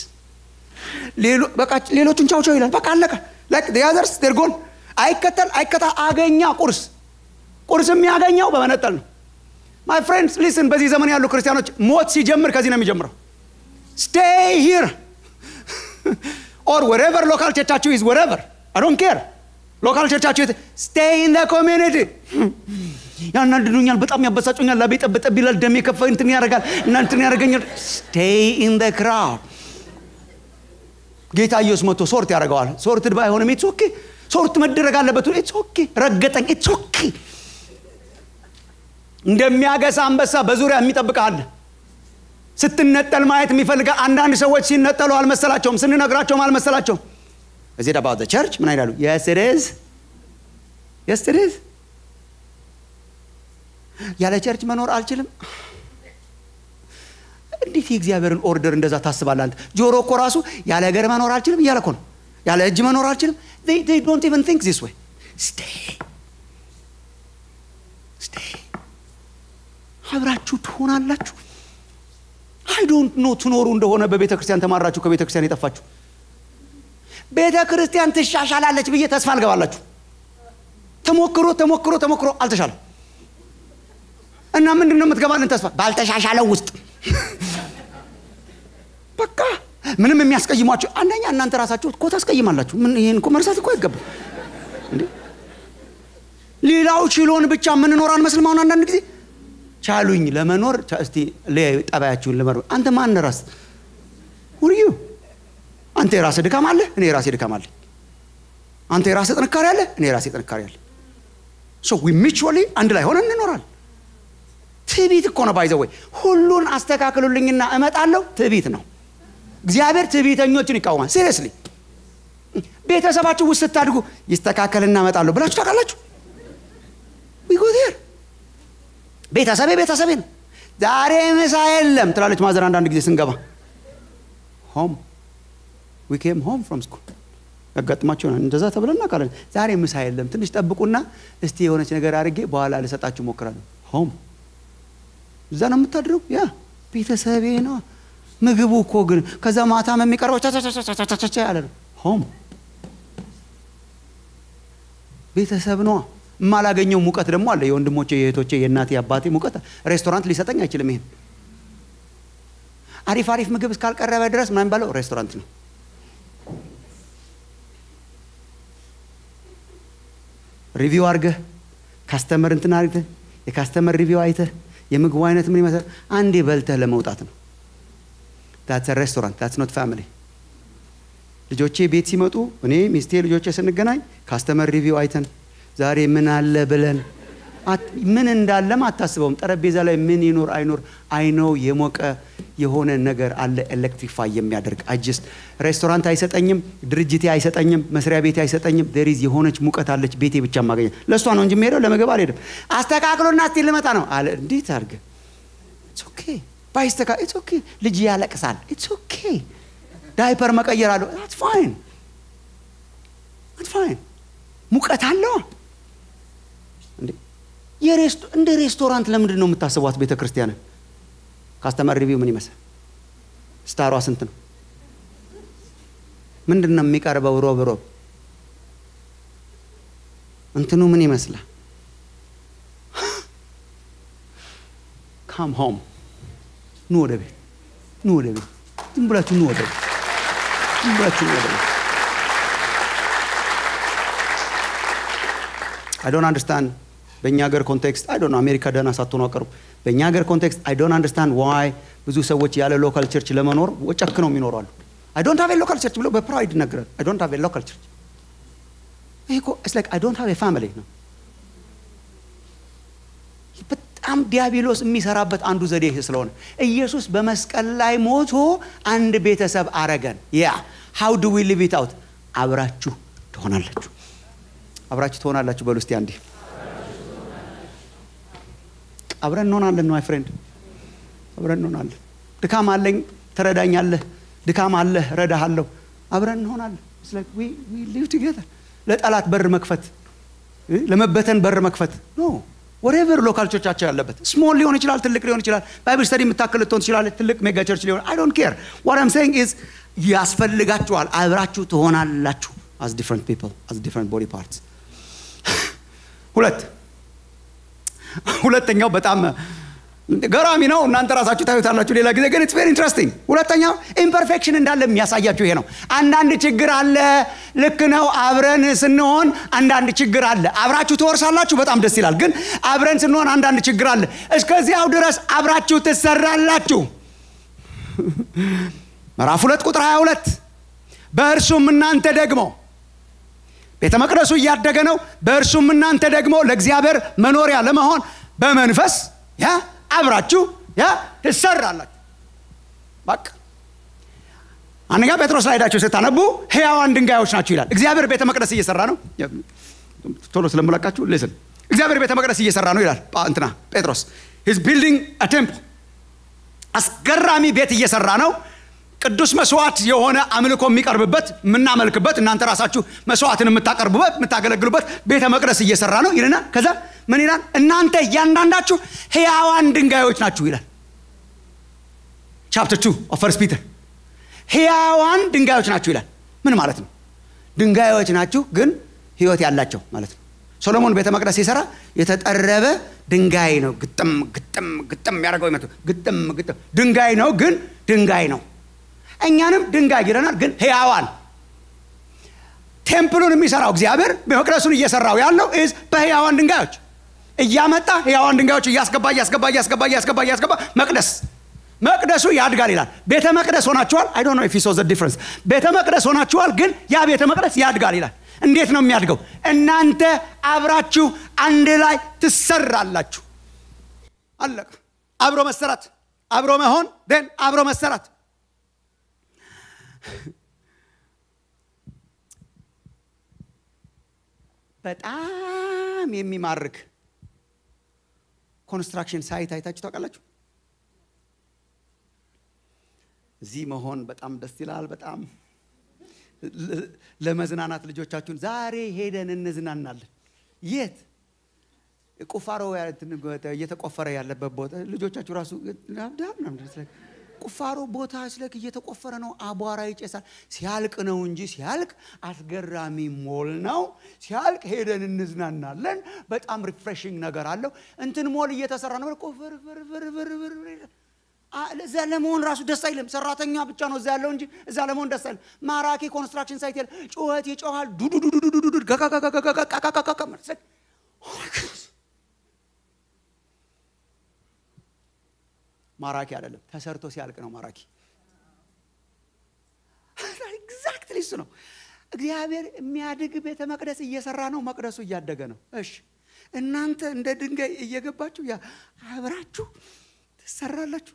A: ሌሎቹን ቻው ቻው ይላል በቃ አለቀ ያዘርስ ዴርጎን አይከተል አይከታ አገኛ ቁርስ ቁርስ የሚያገኘው በመነጠል ነው ማይ ፍሬንድስ ሊስን በዚህ ዘመን ያሉ ክርስቲያኖች ሞት ሲጀምር ከዚህ ነው የሚጀምረው ስቴይ ሂር ኦር ወሬቨር ሎካል ቸርቻችሁ ኢዝ ወሬቨር አይ ዶንት ኬር ሎካል ቸርቻችሁ ስቴይ ኢን ደ ኮሚኒቲ ያናድዱኛል በጣም ያበሳጩኛል ላቤ ጠብጠብ ይላል ደሜ ከፈ እንትን ያደርጋል እና እንትን ያደርገኛል ስቴይ ኢን ደ ክራውድ ጌታ ኢየሱስ መጥቶ ሶርት ያደርገዋል ሶርትድ ባይሆንም ኢትስ ኦኬ ሶርት መደረግ አለበት ኢትስ ኦኬ ረገጠኝ ኢትስ ኦኬ እንደሚያገሳ አንበሳ በዙሪያ የሚጠብቅ አለ ስትነጠል ማየት የሚፈልጋ አንዳንድ ሰዎች ሲነጠሉ አልመሰላቸውም ስንነግራቸውም አልመሰላቸውም እዚህ ደባ ቸርች ምን ይላሉ የስርዝ የስርዝ ያለ ቸርች መኖር አልችልም እንዴት የእግዚአብሔርን ኦርደር እንደዛ ታስባለህ አንተ ጆሮ እኮ ራሱ ያለ እግር መኖር አልችልም እያለ እኮ ነው ያለ እጅ መኖር አልችልም ዶንት ኢቨን ቲንክ ዚስ ወይ ስቴይ ስቴይ አብራችሁ ትሆናላችሁ አይ ዶንት ኖ ትኖሩ እንደሆነ በቤተ ክርስቲያን ተማራችሁ ከቤተ ክርስቲያን የጠፋችሁ ቤተ ክርስቲያን ትሻሻላለች ብዬ ተስፋ አልገባላችሁ ተሞክሮ ተሞክሮ ተሞክሮ አልተሻለም እና ምንድን ነው የምትገባልን ተስፋ ባልተሻሻለው ውስጥ በቃ ምንም የሚያስቀይሟቸው አንደኛ እናንተ ራሳችሁ እኮ ታስቀይማላችሁ ምን ይህን እኮ መርሳት እኮ አይገባም ሌላው ችሎን ብቻ የምንኖር አንመስልም አሁን አንዳንድ ጊዜ ቻሉኝ ለመኖር እስቲ ጠባያችሁን ለመኖር አንተ ማን ራስ ውርዩ አንተ የራስህ ድካም አለ እኔ የራሴ ድካም አለ አንተ የራስህ ጥንካሬ አለ እኔ የራሴ ጥንካሬ አለ ሶ ዊ ሚቹዋሊ አንድ ላይ ሆነን እንኖራል ትዕቢት እኮ ነው ባይዘወይ ሁሉን አስተካክሉልኝና እመጣለሁ ትዕቢት ነው እግዚአብሔር ትዕቢተኞችን ይቃወማል ሲሪየስሊ ቤተሰባችሁ ውስጥ ስታድጉ ይስተካከልና እመጣለሁ ብላችሁ ታውቃላችሁ ዊጎቴር ቤተሰቤ ቤተሰቤ ነው ዛሬ ምሳ የለም ትላለች ማዘር አንዳንድ ጊዜ ስንገባ ሆም ዊ ኬም ሆም ፍሮም ስኩል ያጋጥማቸው እንደዛ ተብለን እናውቃለን ዛሬ ምሳ የለም ትንሽ ጠብቁና እስቲ የሆነች ነገር አድርጌ በኋላ ልሰጣችሁ ሞክራለሁ ሆም እዛ ነው የምታድረው ያ ቤተሰቤ ነው ምግቡ እኮ ግን ከዛ ማታም የሚቀርበው ቻቻቻቻቻቻ ያለ ነው ሆም ቤተሰብ ነዋ የማላገኘው ሙቀት ደግሞ አለ የወንድሞቼ የእህቶቼ የእናቴ አባቴ ሙቀት ሬስቶራንት ሊሰጠኝ አይችልም ይሄን አሪፍ አሪፍ ምግብ እስካልቀረበ ድረስ ምናምን ባለው ሬስቶራንት ነው ሪቪው አድርገህ ካስተመር እንትን አድርገህ የካስተመር ሪቪው አይተህ የምግቡ አይነት ምን ይመስላል አንዴ በልተህ ለመውጣት ነው ታትስ ሬስቶራንት ታትስ ኖት ፋሚሊ ልጆቼ ቤት ሲመጡ እኔ ሚስቴ ልጆቼ ስንገናኝ ካስተመር ሪቪው አይተን ዛሬ ምን አለ ብለን ምን እንዳለም አታስበውም ጠረጴዛ ላይ ምን ይኖር አይኖር አይነው የሞቀ የሆነ ነገር አለ ኤሌክትሪፋይ የሚያደርግ አጅስት ሬስቶራንት አይሰጠኝም ድርጅቴ አይሰጠኝም መስሪያ ቤቴ አይሰጠኝም ደሪዝ የሆነች ሙቀት አለች ቤቴ ብቻ ማገኘት ለእሷ ነው እንጂ የሚሄደው ለምግብ አልሄድም አስተካክሎና እስቲ ልመጣ ነው አለ እንዴት አድርገ ኦኬ ባይስተካ ኢትስ ኦኬ። ልጅ ያለቅሳል፣ ኢትስ ኦኬ። ዳይፐር መቀየር አለው፣ that's fine that's fine። ሙቀት አለው እንዴ የሬስቶ- እንደ ሬስቶራንት ለምንድን ነው የምታስቧት ቤተ ክርስቲያንን? ካስተመር ሪቪው ምን ይመስል? ስታሯ ስንት ነው? ምንድን ነው የሚቀርበው? ሮብ ሮብ እንትኑ ምን ይመስላል? ካም ሆም ኑ ወደ ቤት ኑ ወደ ቤት ዝም ብላችሁ ኑ ወደ ቤት ዝም ብላችሁ ኑ ወደ ቤት አይ ዶንት አንደርስታንድ በእኛ ሀገር ኮንቴክስት አይ ዶንት አሜሪካ ደህና ሳትሆኑ አቀሩ በእኛ ሀገር ኮንቴክስት አይ ዶንት አንደርስታንድ ዋይ ብዙ ሰዎች ያለ ሎካል ቸርች ለመኖር ጨክ ነው የሚኖሩ አሉ አይ ዶንት ሃቭ ሎካል ቸርች ብሎ በፕራይድ ይነገራል አይ ዶንት ሃቭ ሎካል ቸርች ይሄ እኮ ኢትስ ላይክ አይ ዶንት ሃቭ ፋሚሊ ነው በጣም ዲያብሎስ የሚሰራበት አንዱ ዘዴ ይሄ ስለሆነ ኢየሱስ በመስቀል ላይ ሞቶ አንድ ቤተሰብ አረገን ያ ሃው ዱ ዊ ሊቭ ኢት አውት አብራችሁ ትሆናላችሁ አብራችሁ ትሆናላችሁ በሉ እስቲ አንዴ አብረን እንሆናለን ነው ፍሬንድ አብረን እንሆናለን ድካም አለኝ ትረዳኛለህ ድካም አለህ ረዳሃለሁ አብረን እንሆናለን ሊቭ ቱጌዘር ለጠላት በር መክፈት እ? ለመበተን በር መክፈት ኖ ወሬቨር ሎካል ቸርቻቸው ያለበት ስሞል ሊሆን ይችላል ትልቅ ሊሆን ይችላል ባይብል ስተዲ የምታክል ልትሆን ትችላለች ትልቅ ሜጋ ቸርች ሊሆን አይ ዶንት ኬር ዋት አም ሴይንግ ኢዝ ያስፈልጋችኋል አብራችሁ ትሆናላችሁ አስ ዲፍረንት ፒፕል አስ ዲፍረንት ቦዲ ፓርትስ ሁለት ሁለተኛው በጣም ገራሚ ነው እናንተ ራሳችሁ ታዩታላችሁ ሌላ ጊዜ ግን ኢትስ ቬሪ ኢንትረስቲንግ ሁለተኛው ኢምፐርፌክሽን እንዳለ የሚያሳያችሁ ይሄ ነው አንዳንድ ችግር አለ ልክ ነው አብረን ስንሆን አንዳንድ ችግር አለ አብራችሁ ትወርሳላችሁ በጣም ደስ ይላል ግን አብረን ስንሆን አንዳንድ ችግር አለ እስከዚያው ድረስ አብራችሁ ትሰራላችሁ ምዕራፍ ሁለት ቁጥር 22 በእርሱም እናንተ ደግሞ ቤተ መቅደሱ እያደገ ነው በእርሱም እናንተ ደግሞ ለእግዚአብሔር መኖሪያ ለመሆን በመንፈስ ያ አብራችሁ ያ ትሰራላችሁ በቃ አንደኛ ጴጥሮስ ላይ ሄዳችሁ ስታነቡ ህያዋን ድንጋዮች ናችሁ ይላል እግዚአብሔር ቤተ መቅደስ እየሰራ ነው ቶሎ ስለምለቃችሁ ልስን እግዚአብሔር ቤተ መቅደስ እየሰራ ነው ይላል ጳ- እንትና ጴጥሮስ ሂዝ ቢልዲንግ ቴምፕል አስገራሚ ቤት እየሰራ ነው ቅዱስ መስዋዕት የሆነ አምልኮ የሚቀርብበት የምናመልክበት እናንተ ራሳችሁ መስዋዕትን የምታቀርቡበት የምታገለግሉበት ቤተ መቅደስ እየሰራ ነው ይልና ከዛ ምን ይላል እናንተ እያንዳንዳችሁ ህያዋን ድንጋዮች ናችሁ ይላል ቻፕተር ቱ ኦፍ ፈርስት ፒተር ህያዋን ድንጋዮች ናችሁ ይላል ምን ማለት ነው ድንጋዮች ናችሁ ግን ህይወት ያላቸው ማለት ነው ሶሎሞን ቤተ መቅደስ ሲሰራ የተጠረበ ድንጋይ ነው ግጥም ግጥም ግጥም ያደርገው ይመቱ ግጥም ግጥም ድንጋይ ነው ግን ድንጋይ ነው እኛንም ድንጋይ ይለናል ግን ህያዋን ቴምፕሉን የሚሰራው እግዚአብሔር መቅደሱን እየሰራው ያለው ኢዝ በህያዋን ድንጋዮች እያመጣ ህያዋን ድንጋዮች እያስገባ እያስገባ እያስገባ እያስገባ እያስገባ መቅደስ መቅደሱ ያድጋል ይላል ቤተ መቅደስ ሆናችኋል አይ ዶንት ኖ ኢፍ ዩ ሶ ዘ ዲፍረንስ ቤተ መቅደስ ሆናችኋል ግን ያ ቤተ መቅደስ ያድጋል ይላል እንዴት ነው የሚያድገው እናንተ አብራችሁ አንድ ላይ ትሰራላችሁ አለቀ አብሮ መሰራት አብሮ መሆን ን አብሮ መሰራት በጣም የሚማርክ ኮንስትራክሽን ሳይት አይታችሁ ታውቃላችሁ እዚህ መሆን በጣም ደስ ይላል በጣም ለ- ለመዝናናት ልጆቻችሁን ዛሬ ሄደን እንዝናናለን የት ቁፋሮ ያ- እንትን እየተቆፈረ ያለበት ቦታ ልጆቻችሁ ራሱ አብዳም ምናምን ስለ ቁፋሮ ቦታ ስለክ እየተቆፈረ ነው አቧራ ይጨሳል ሲያልቅ ነው እንጂ ሲያልቅ አስገራሚ ሞል ነው ሲያልቅ ሄደን እንዝናናለን በጣም ሪፍሬሽንግ ነገር አለው እንትን ሞል እየተሰራ ነው ቆፍር ፍር ፍር ፍር ፍር ፍር አ- እዛ ለመሆን ራሱ ደስ አይልም ሰራተኛ ብቻ ነው እዛ ያለው እንጂ እዛ ለመሆን ደስ አይልም ማራኪ ኮንስትራክሽን ሳይት ያለ ጩኸት ይጮሃል ዱዱዱዱዱዱዱ ጋጋጋጋጋጋጋጋጋጋ መሰለኝ ማራኪ አይደለም ተሰርቶ ሲያልቅ ነው ማራኪ ኤግዛክትሊ እሱ ነው እግዚአብሔር የሚያድግ ቤተ መቅደስ እየሰራ ነው መቅደሱ እያደገ ነው እሺ እናንተ እንደ ድንጋይ እየገባችሁ ያ አብራችሁ ትሰራላችሁ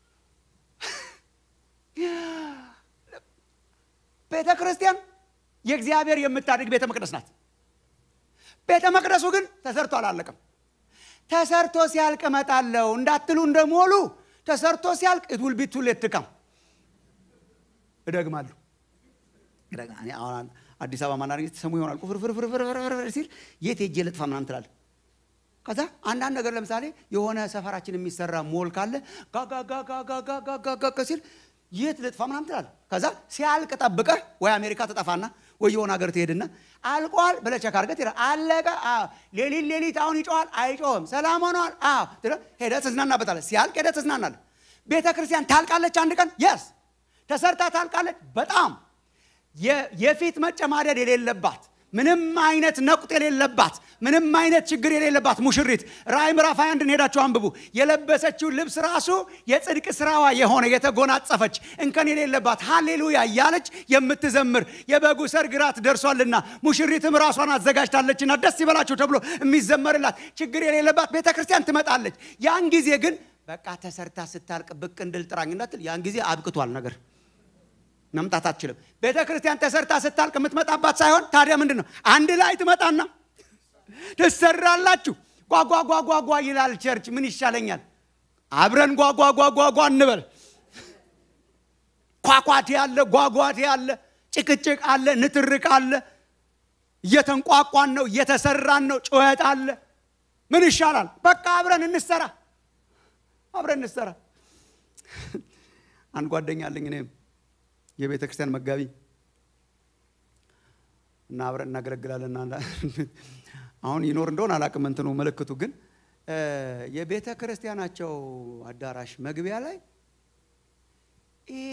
A: ቤተ ክርስቲያን የእግዚአብሔር የምታድግ ቤተ መቅደስ ናት ቤተ መቅደሱ ግን ተሰርቶ አላለቀም ተሰርቶ ሲያልቅ እመጣለሁ እንዳትሉ እንደሞሉ ተሰርቶ ሲያልቅ it will be too late to come እደግማለሁ እኔ አሁን አዲስ አበባ ማናረግ ተሰሙ ይሆናል ቁፍርፍርፍርፍር ሲል የት ሄጄ ልጥፋ ምናምን ትላለህ ከዛ አንዳንድ ነገር ለምሳሌ የሆነ ሰፈራችን የሚሰራ ሞል ካለ ጋጋጋጋጋጋጋጋ ሲል የት ልጥፋ ምናምን ትላለህ ከዛ ሲያልቅ ጠብቀህ ወይ አሜሪካ ትጠፋና ወይ የሆነ ሀገር ትሄድና አልቋል ብለህ ቸክ አድርገህ ትሄዳለህ አለቀ አዎ ሌሊት ሌሊት አሁን ይጮሃል አይጮህም ሰላም ሆነዋል አዎ ሄደህ ትዝናናበታለህ ሲያልቅ ሄደህ ትዝናናለህ ቤተ ክርስቲያን ታልቃለች አንድ ቀን የስ ተሰርታ ታልቃለች በጣም የፊት መጨማደድ የሌለባት ምንም አይነት ነቁጥ የሌለባት ምንም አይነት ችግር የሌለባት ሙሽሪት ራእይ ምዕራፍ 21 ሄዳችሁ አንብቡ የለበሰችው ልብስ ራሱ የጽድቅ ስራዋ የሆነ የተጎናጸፈች እንከን የሌለባት ሃሌሉያ እያለች የምትዘምር የበጉ ሰርግ ራት ደርሷልና ሙሽሪትም ራሷን አዘጋጅታለችና ደስ ይበላችሁ ተብሎ የሚዘመርላት ችግር የሌለባት ቤተ ክርስቲያን ትመጣለች ያን ጊዜ ግን በቃ ተሰርታ ስታልቅ ብቅ እንድል ጥራኝ እንዳትል ያን ጊዜ አብቅቷል ነገር መምጣት አትችልም ቤተ ክርስቲያን ተሰርታ ስታልቅ የምትመጣባት ሳይሆን ታዲያ ምንድን ነው አንድ ላይ ትመጣና ትሰራላችሁ ጓጓጓጓጓ ይላል ቸርች ምን ይሻለኛል አብረን ጓጓጓጓጓ እንበል ኳኳቴ አለ ጓጓቴ አለ ጭቅጭቅ አለ ንትርቅ አለ እየተንቋቋን ነው እየተሰራን ነው ጩኸት አለ ምን ይሻላል በቃ አብረን እንሰራ አብረን እንሰራ አንድ ጓደኛ አለኝ እኔም የቤተ ክርስቲያን መጋቢ እና አብረን እናገለግላለን አሁን ይኖር እንደሆን አላቅም እንትኑ ምልክቱ ግን የቤተ ክርስቲያናቸው አዳራሽ መግቢያ ላይ ይሄ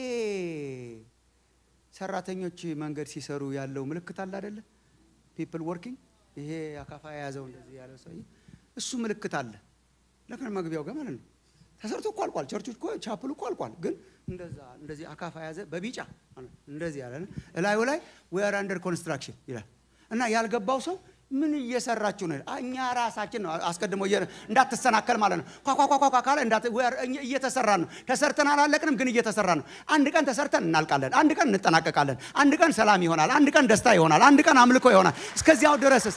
A: ሰራተኞች መንገድ ሲሰሩ ያለው ምልክት አለ አደለ ፒፕል ወርኪንግ ይሄ አካፋ የያዘው እንደዚህ ያለው ሰው እሱ ምልክት አለ ለከን መግቢያው ጋር ማለት ነው ተሰርቶ እኮ አልቋል ቸርቹ እኮ ቻፕሉ እኮ አልቋል ግን እንደዛ እንደዚህ አካፋ የያዘ በቢጫ እንደዚህ ያለ እላዩ ላይ ዌር አንደር ኮንስትራክሽን ይላል እና ያልገባው ሰው ምን እየሰራችሁ ነው እኛ ራሳችን ነው አስቀድሞ እንዳትሰናከል ማለት ነው ኳኳኳኳ ካለ እየተሰራ ነው ተሰርተን አላለቅንም ግን እየተሰራ ነው አንድ ቀን ተሰርተን እናልቃለን አንድ ቀን እንጠናቀቃለን አንድ ቀን ሰላም ይሆናል አንድ ቀን ደስታ ይሆናል አንድ ቀን አምልኮ ይሆናል እስከዚያው ድረስስ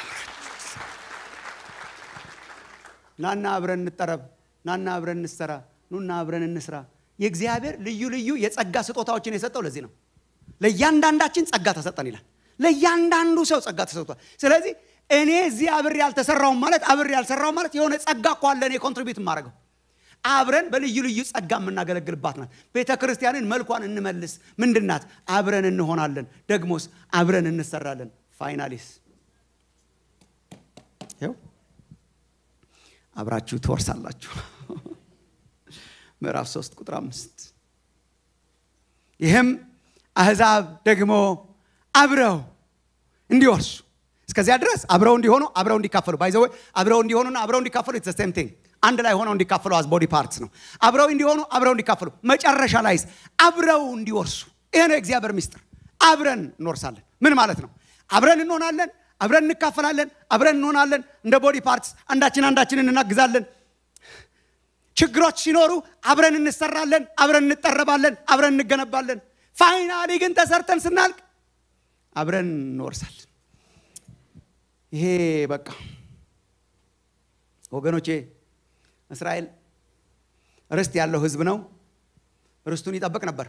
A: ናና አብረን እንጠረብ ናና አብረን እንሰራ ኑና አብረን እንስራ የእግዚአብሔር ልዩ ልዩ የጸጋ ስጦታዎችን የሰጠው ለዚህ ነው ለእያንዳንዳችን ጸጋ ተሰጠን ይላል ለእያንዳንዱ ሰው ጸጋ ተሰጥቷል ስለዚህ እኔ እዚህ አብሬ ያልተሰራውም ማለት አብሬ ያልሰራውም ማለት የሆነ ጸጋ እኮ አለ እኔ ኮንትሪቢዩት የማደርገው አብረን በልዩ ልዩ ጸጋ የምናገለግልባት ናት ቤተ ክርስቲያንን መልኳን እንመልስ ምንድናት አብረን እንሆናለን ደግሞስ አብረን እንሰራለን ፋይናሊስ ይው አብራችሁ ትወርሳላችሁ ምዕራፍ 3 ቁጥር አምስት ይህም አህዛብ ደግሞ አብረው እንዲወርሱ እስከዚያ ድረስ አብረው እንዲሆኑ አብረው እንዲካፈሉ ባይዘወ አብረው እንዲሆኑና አብረው እንዲካፈሉ ኢትስ ሴም ቲንግ አንድ ላይ ሆነው እንዲካፈሉ አዝ ቦዲ ፓርትስ ነው አብረው እንዲሆኑ አብረው እንዲካፈሉ መጨረሻ ላይስ አብረው እንዲወርሱ ይሄ ነው የእግዚአብሔር ምስጢር አብረን እንወርሳለን ምን ማለት ነው አብረን እንሆናለን አብረን እንካፈላለን አብረን እንሆናለን እንደ ቦዲ ፓርትስ አንዳችን አንዳችንን እናግዛለን ችግሮች ሲኖሩ አብረን እንሰራለን አብረን እንጠረባለን አብረን እንገነባለን ፋይናሊ ግን ተሰርተን ስናልቅ አብረን እንወርሳለን ይሄ በቃ ወገኖቼ እስራኤል ርስት ያለው ህዝብ ነው ርስቱን ይጠብቅ ነበር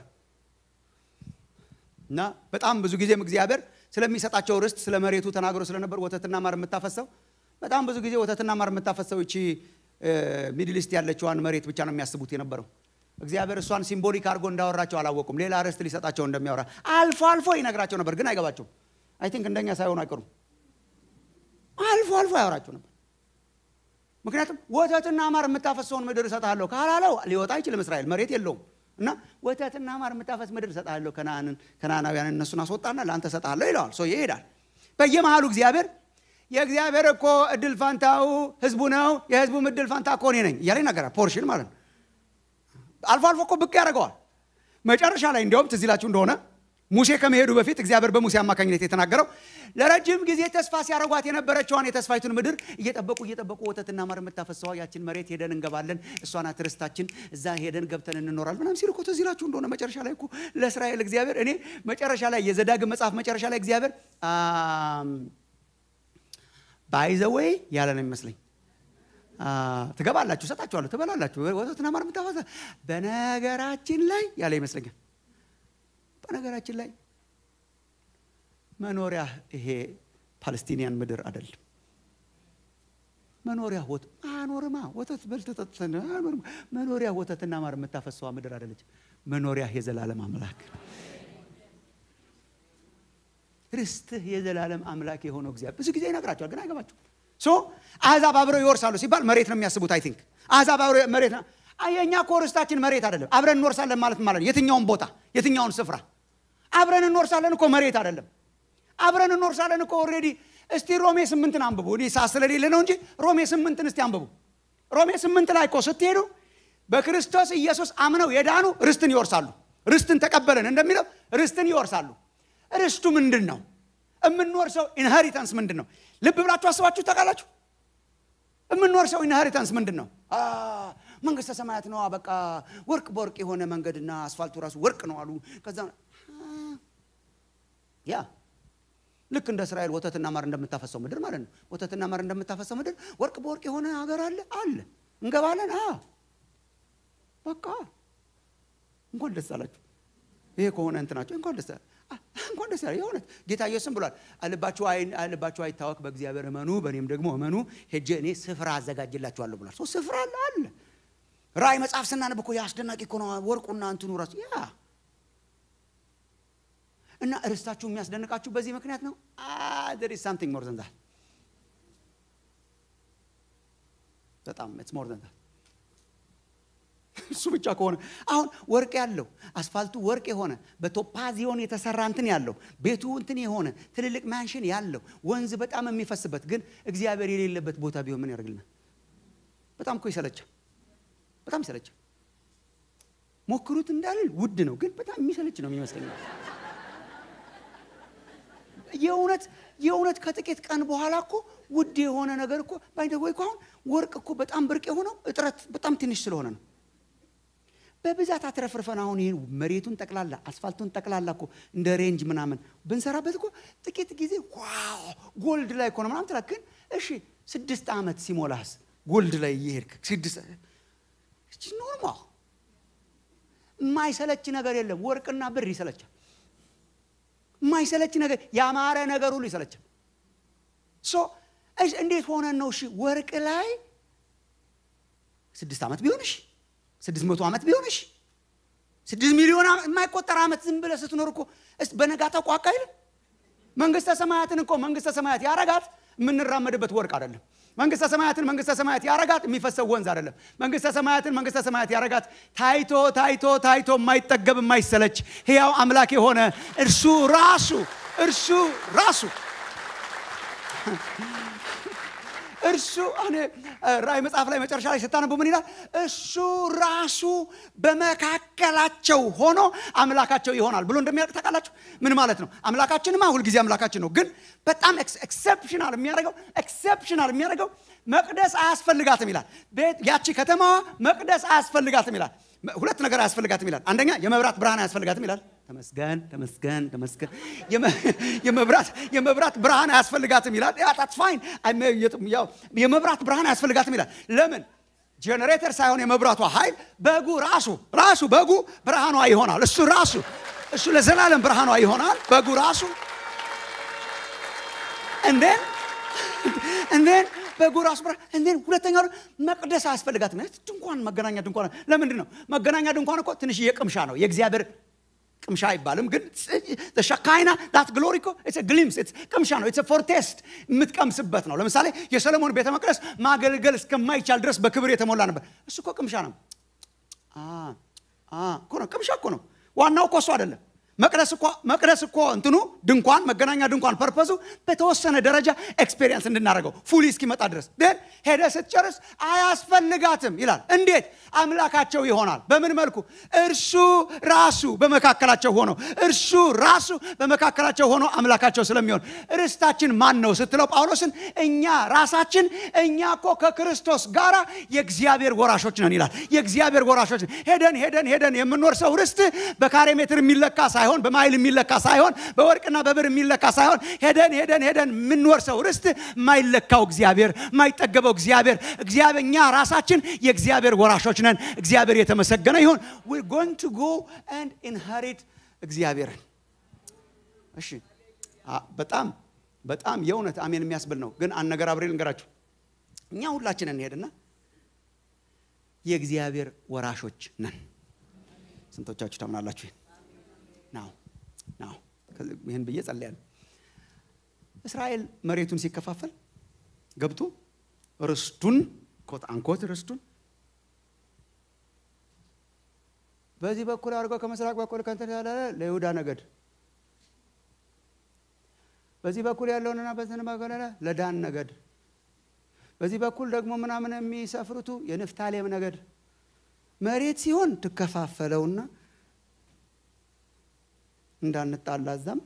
A: እና በጣም ብዙ ጊዜም እግዚአብሔር ስለሚሰጣቸው ርስት ስለ መሬቱ ተናግሮ ስለነበር ወተትና ማር የምታፈሰው በጣም ብዙ ጊዜ ወተትና ማር የምታፈሰው እቺ ሚድል ኢስት ያለችዋን መሬት ብቻ ነው የሚያስቡት የነበረው እግዚአብሔር እሷን ሲምቦሊክ አድርጎ እንዳወራቸው አላወቁም ሌላ ርስት ሊሰጣቸው እንደሚያወራ አልፎ አልፎ ይነግራቸው ነበር ግን አይገባቸውም አይ ቲንክ እንደኛ ሳይሆኑ አይቀሩም አልፎ አልፎ ያወራቸው ነበር ምክንያቱም ወተትና ማር የምታፈሰውን ምድር እሰጥሃለሁ ካላለው ሊወጣ አይችልም እስራኤል መሬት የለውም እና ወተትና ማር የምታፈስ ምድር እሰጥሃለሁ ከነአንን ከነአናውያን እነሱን አስወጣና ለአንተ እሰጥሃለሁ ይለዋል ሰው ይሄዳል በየመሃሉ እግዚአብሔር የእግዚአብሔር እኮ እድል ፋንታው ህዝቡ ነው የህዝቡም እድል ፋንታ እኮ እኔ ነኝ እያለ ይናገራል ፖርሽን ማለት ነው አልፎ አልፎ እኮ ብቅ ያደርገዋል መጨረሻ ላይ እንዲያውም ትዝ ይላችሁ እንደሆነ ሙሴ ከመሄዱ በፊት እግዚአብሔር በሙሴ አማካኝነት የተናገረው ለረጅም ጊዜ ተስፋ ሲያደርጓት የነበረችዋን የተስፋይቱን ምድር እየጠበቁ እየጠበቁ ወተትና ማር የምታፈሰዋ ያችን መሬት ሄደን እንገባለን እሷ ናት ርስታችን እዛ ሄደን ገብተን እንኖራል ምናም ሲል እኮ ትዝ ይላችሁ እንደሆነ መጨረሻ ላይ እኮ ለእስራኤል እግዚአብሔር እኔ መጨረሻ ላይ የዘዳግም መጽሐፍ መጨረሻ ላይ እግዚአብሔር ባይዘወይ ያለ ነው የሚመስለኝ ትገባላችሁ፣ እሰጣችኋለሁ፣ ትበላላችሁ፣ ወተትና ማር የምታፈሳ በነገራችን ላይ ያለ ይመስለኛል። በነገራችን ላይ መኖሪያ ይሄ ፓለስቲኒያን ምድር አይደለም። መኖሪያ ወተት ማኖርማ ወተት በልተህ ጠጥተህ መኖሪያ ወተትና ማር የምታፈሰዋ ምድር አይደለች። መኖሪያ የዘላለም አምላክ ርስትህ የዘላለም አምላክ የሆነው እግዚአብሔር ብዙ ጊዜ ይነግራቸዋል፣ ግን አይገባቸው። ሶ አሕዛብ አብረው ይወርሳሉ ሲባል መሬት ነው የሚያስቡት። አይ ቲንክ አሕዛብ አብረው መሬት ነው። የእኛ እኮ ርስታችን መሬት አይደለም። አብረን እንወርሳለን ማለት ማለት ነው። የትኛውን ቦታ የትኛውን ስፍራ አብረን እንወርሳለን እኮ መሬት አይደለም። አብረን እንወርሳለን እኮ ኦልሬዲ። እስቲ ሮሜ ስምንትን አንብቡ። እኔ ሰዓት ስለሌለ ነው እንጂ ሮሜ ስምንትን እስቲ አንብቡ። ሮሜ ስምንት ላይ እኮ ስትሄዱ በክርስቶስ ኢየሱስ አምነው የዳኑ ርስትን ይወርሳሉ። ርስትን ተቀበለን እንደሚለው ርስትን ይወርሳሉ። ርስቱ ምንድን ነው? የምንወርሰው ኢንሄሪታንስ ምንድን ነው? ልብ ብላችሁ አስባችሁ ታውቃላችሁ? የምንወርሰው ኢንሄሪታንስ ምንድን ነው? መንግስተ ሰማያት ነው። በቃ ወርቅ በወርቅ የሆነ መንገድና አስፋልቱ ራሱ ወርቅ ነው አሉ። ከዛ ያ ልክ እንደ እስራኤል ወተትና ማር እንደምታፈሰው ምድር ማለት ነው። ወተትና ማር እንደምታፈሰው ምድር ወርቅ በወርቅ የሆነ ሀገር አለ አለ። እንገባለን። በቃ እንኳን ደስ አላችሁ። ይሄ ከሆነ እንትናቸው እንኳን ደስ እንኳን ደስ ያለ የእውነት ጌታ ኢየሱስም ብሏል። ልባችሁ አይታወክ፣ በእግዚአብሔር እመኑ፣ በእኔም ደግሞ እመኑ። ሄጄ እኔ ስፍራ አዘጋጅላችኋለሁ ብሏል። ሰው ስፍራ አለ አለ። ራእይ መጽሐፍ ስናነብ እኮ አስደናቂ እኮ ነው። ወርቁና እንትኑ ራሱ ያ እና ርስታችሁ የሚያስደንቃችሁ በዚህ ምክንያት ነው። there is something more than that በጣም it's more than that እሱ ብቻ ከሆነ አሁን ወርቅ ያለው አስፋልቱ ወርቅ የሆነ በቶፓዚዮን የተሰራ እንትን ያለው ቤቱ እንትን የሆነ ትልልቅ ማንሽን ያለው ወንዝ በጣም የሚፈስበት ግን እግዚአብሔር የሌለበት ቦታ ቢሆን ምን ያደርግልናል? በጣም እኮ ይሰለቻል። በጣም ይሰለቻል። ሞክሩት እንዳልል ውድ ነው፣ ግን በጣም የሚሰለች ነው የሚመስለኝ። የእውነት የእውነት ከጥቂት ቀን በኋላ እኮ ውድ የሆነ ነገር እኮ ባይደወይ እኮ አሁን ወርቅ እኮ በጣም ብርቅ የሆነው እጥረት በጣም ትንሽ ስለሆነ ነው። በብዛት አትረፍርፈን አሁን ይህን መሬቱን ጠቅላላ አስፋልቱን ጠቅላላ እኮ እንደ ሬንጅ ምናምን ብንሰራበት እኮ ጥቂት ጊዜ ዋው ጎልድ ላይ እኮ ነው ምናምን ትላለህ። ግን እሺ ስድስት ዓመት ሲሞላስ ጎልድ ላይ እየሄድክ ስድስት ኖርማል የማይሰለች ነገር የለም። ወርቅና ብር ይሰለቻል። የማይሰለች ነገር ያማረ ነገር ሁሉ ይሰለቻል። ሶ እንዴት ሆነን ነው እሺ ወርቅ ላይ ስድስት ዓመት ቢሆንሽ ስድስት መቶ ዓመት ቢሆንሽ ስድስት ሚሊዮን የማይቆጠር ዓመት ዝም ብለህ ስትኖር እኮ በነጋታው ቋቃ አይልም። መንግስተ ሰማያትን እኮ መንግስተ ሰማያት ያረጋት የምንራመድበት ወርቅ አይደለም። መንግስተ ሰማያትን መንግስተ ሰማያት ያረጋት የሚፈሰው ወንዝ አይደለም። መንግስተ ሰማያትን መንግስተ ሰማያት ያረጋት ታይቶ ታይቶ ታይቶ የማይጠገብ የማይሰለች ሕያው አምላክ የሆነ እርሱ ራሱ እርሱ ራሱ እርሱ እኔ ራእይ መጽሐፍ ላይ መጨረሻ ላይ ስታነቡ ምን ይላል? እሱ ራሱ በመካከላቸው ሆኖ አምላካቸው ይሆናል ብሎ እንደሚያውቅ ታውቃላችሁ። ምን ማለት ነው? አምላካችንማ ሁልጊዜ አምላካችን ነው። ግን በጣም ኤክሰፕሽናል የሚያደርገው ኤክሰፕሽናል የሚያደርገው መቅደስ አያስፈልጋትም ይላል። ያቺ ከተማዋ መቅደስ አያስፈልጋትም ይላል። ሁለት ነገር አያስፈልጋትም ይላል። አንደኛ የመብራት ብርሃን አያስፈልጋትም ይላል። ተመስገን ተመስገን ተመስገን። የመብራት የመብራት ብርሃን አያስፈልጋትም ይላል። ታትስ ፋይን። የመብራት ብርሃን አያስፈልጋትም ይላል። ለምን? ጄኔሬተር ሳይሆን የመብራቷ ኃይል በጉ ራሱ ራሱ በጉ ብርሃኗ ይሆናል። እሱ ራሱ እሱ ለዘላለም ብርሃኗ ይሆናል። በጉ ራሱ እንዴን እንዴን በጉ ራሱ ብርሃን እንዴን። ሁለተኛው መቅደስ አያስፈልጋትም። ድንኳን መገናኛ ድንኳን ለምንድን ነው? መገናኛ ድንኳን እኮ ትንሽዬ ቅምሻ ነው። የእግዚአብሔር ቅምሻ አይባልም፣ ግን ሸካይና ዳት ግሎሪ እኮ ግሊምስ ቅምሻ ነው። ፎርቴስት የምትቀምስበት ነው። ለምሳሌ የሰለሞን ቤተ መቅደስ ማገልገል እስከማይቻል ድረስ በክብር የተሞላ ነበር። እሱ እኮ ቅምሻ ነው እኮ ነው። ቅምሻ እኮ ነው። ዋናው እኮ እሱ አይደለም። መቅደስ እኮ መቅደስ እኮ እንትኑ ድንኳን መገናኛ ድንኳን ፐርፐዙ በተወሰነ ደረጃ ኤክስፔሪየንስ እንድናደርገው ፉሊ እስኪመጣ ድረስ ግን ሄደ ስትጨርስ አያስፈልጋትም ይላል። እንዴት አምላካቸው ይሆናል? በምን መልኩ? እርሱ ራሱ በመካከላቸው ሆኖ እርሱ ራሱ በመካከላቸው ሆኖ አምላካቸው ስለሚሆን ርስታችን ማን ነው ስትለው ጳውሎስን እኛ ራሳችን እኛ እኮ ከክርስቶስ ጋር የእግዚአብሔር ወራሾች ነን ይላል። የእግዚአብሔር ወራሾች ሄደን ሄደን ሄደን የምንወርሰው ርስት በካሬ ሜትር የሚለካ ሳይሆን በማይል የሚለካ ሳይሆን በወርቅና በብር የሚለካ ሳይሆን ሄደን ሄደን ሄደን የምንወርሰው ርስት የማይለካው እግዚአብሔር የማይጠገበው እግዚአብሔር እግዚአብሔር እኛ ራሳችን የእግዚአብሔር ወራሾች ነን። እግዚአብሔር የተመሰገነ ይሁን። we're going to go and inherit እግዚአብሔርን። እሺ በጣም በጣም የእውነት አሜን የሚያስብል ነው። ግን አንድ ነገር አብሬ ልንገራችሁ። እኛ ሁላችን እንሄድና የእግዚአብሔር ወራሾች ነን። ስንቶቻችሁ ታምናላችሁ? ናው ናው ይህን ብዬ ጸልያለሁ። እስራኤል መሬቱን ሲከፋፈል ገብቶ ርስቱን ኮት አንኮት ርስቱን በዚህ በኩል አድርገው ከምስራቅ በኩል ከንትን ያለ ለይሁዳ ነገድ በዚህ በኩል ያለውንና በዚህ በኩል ለዳን ነገድ በዚህ በኩል ደግሞ ምናምን የሚሰፍሩቱ የንፍታሌም ነገድ መሬት ሲሆን ትከፋፈለውና እንዳንጣላ እዛም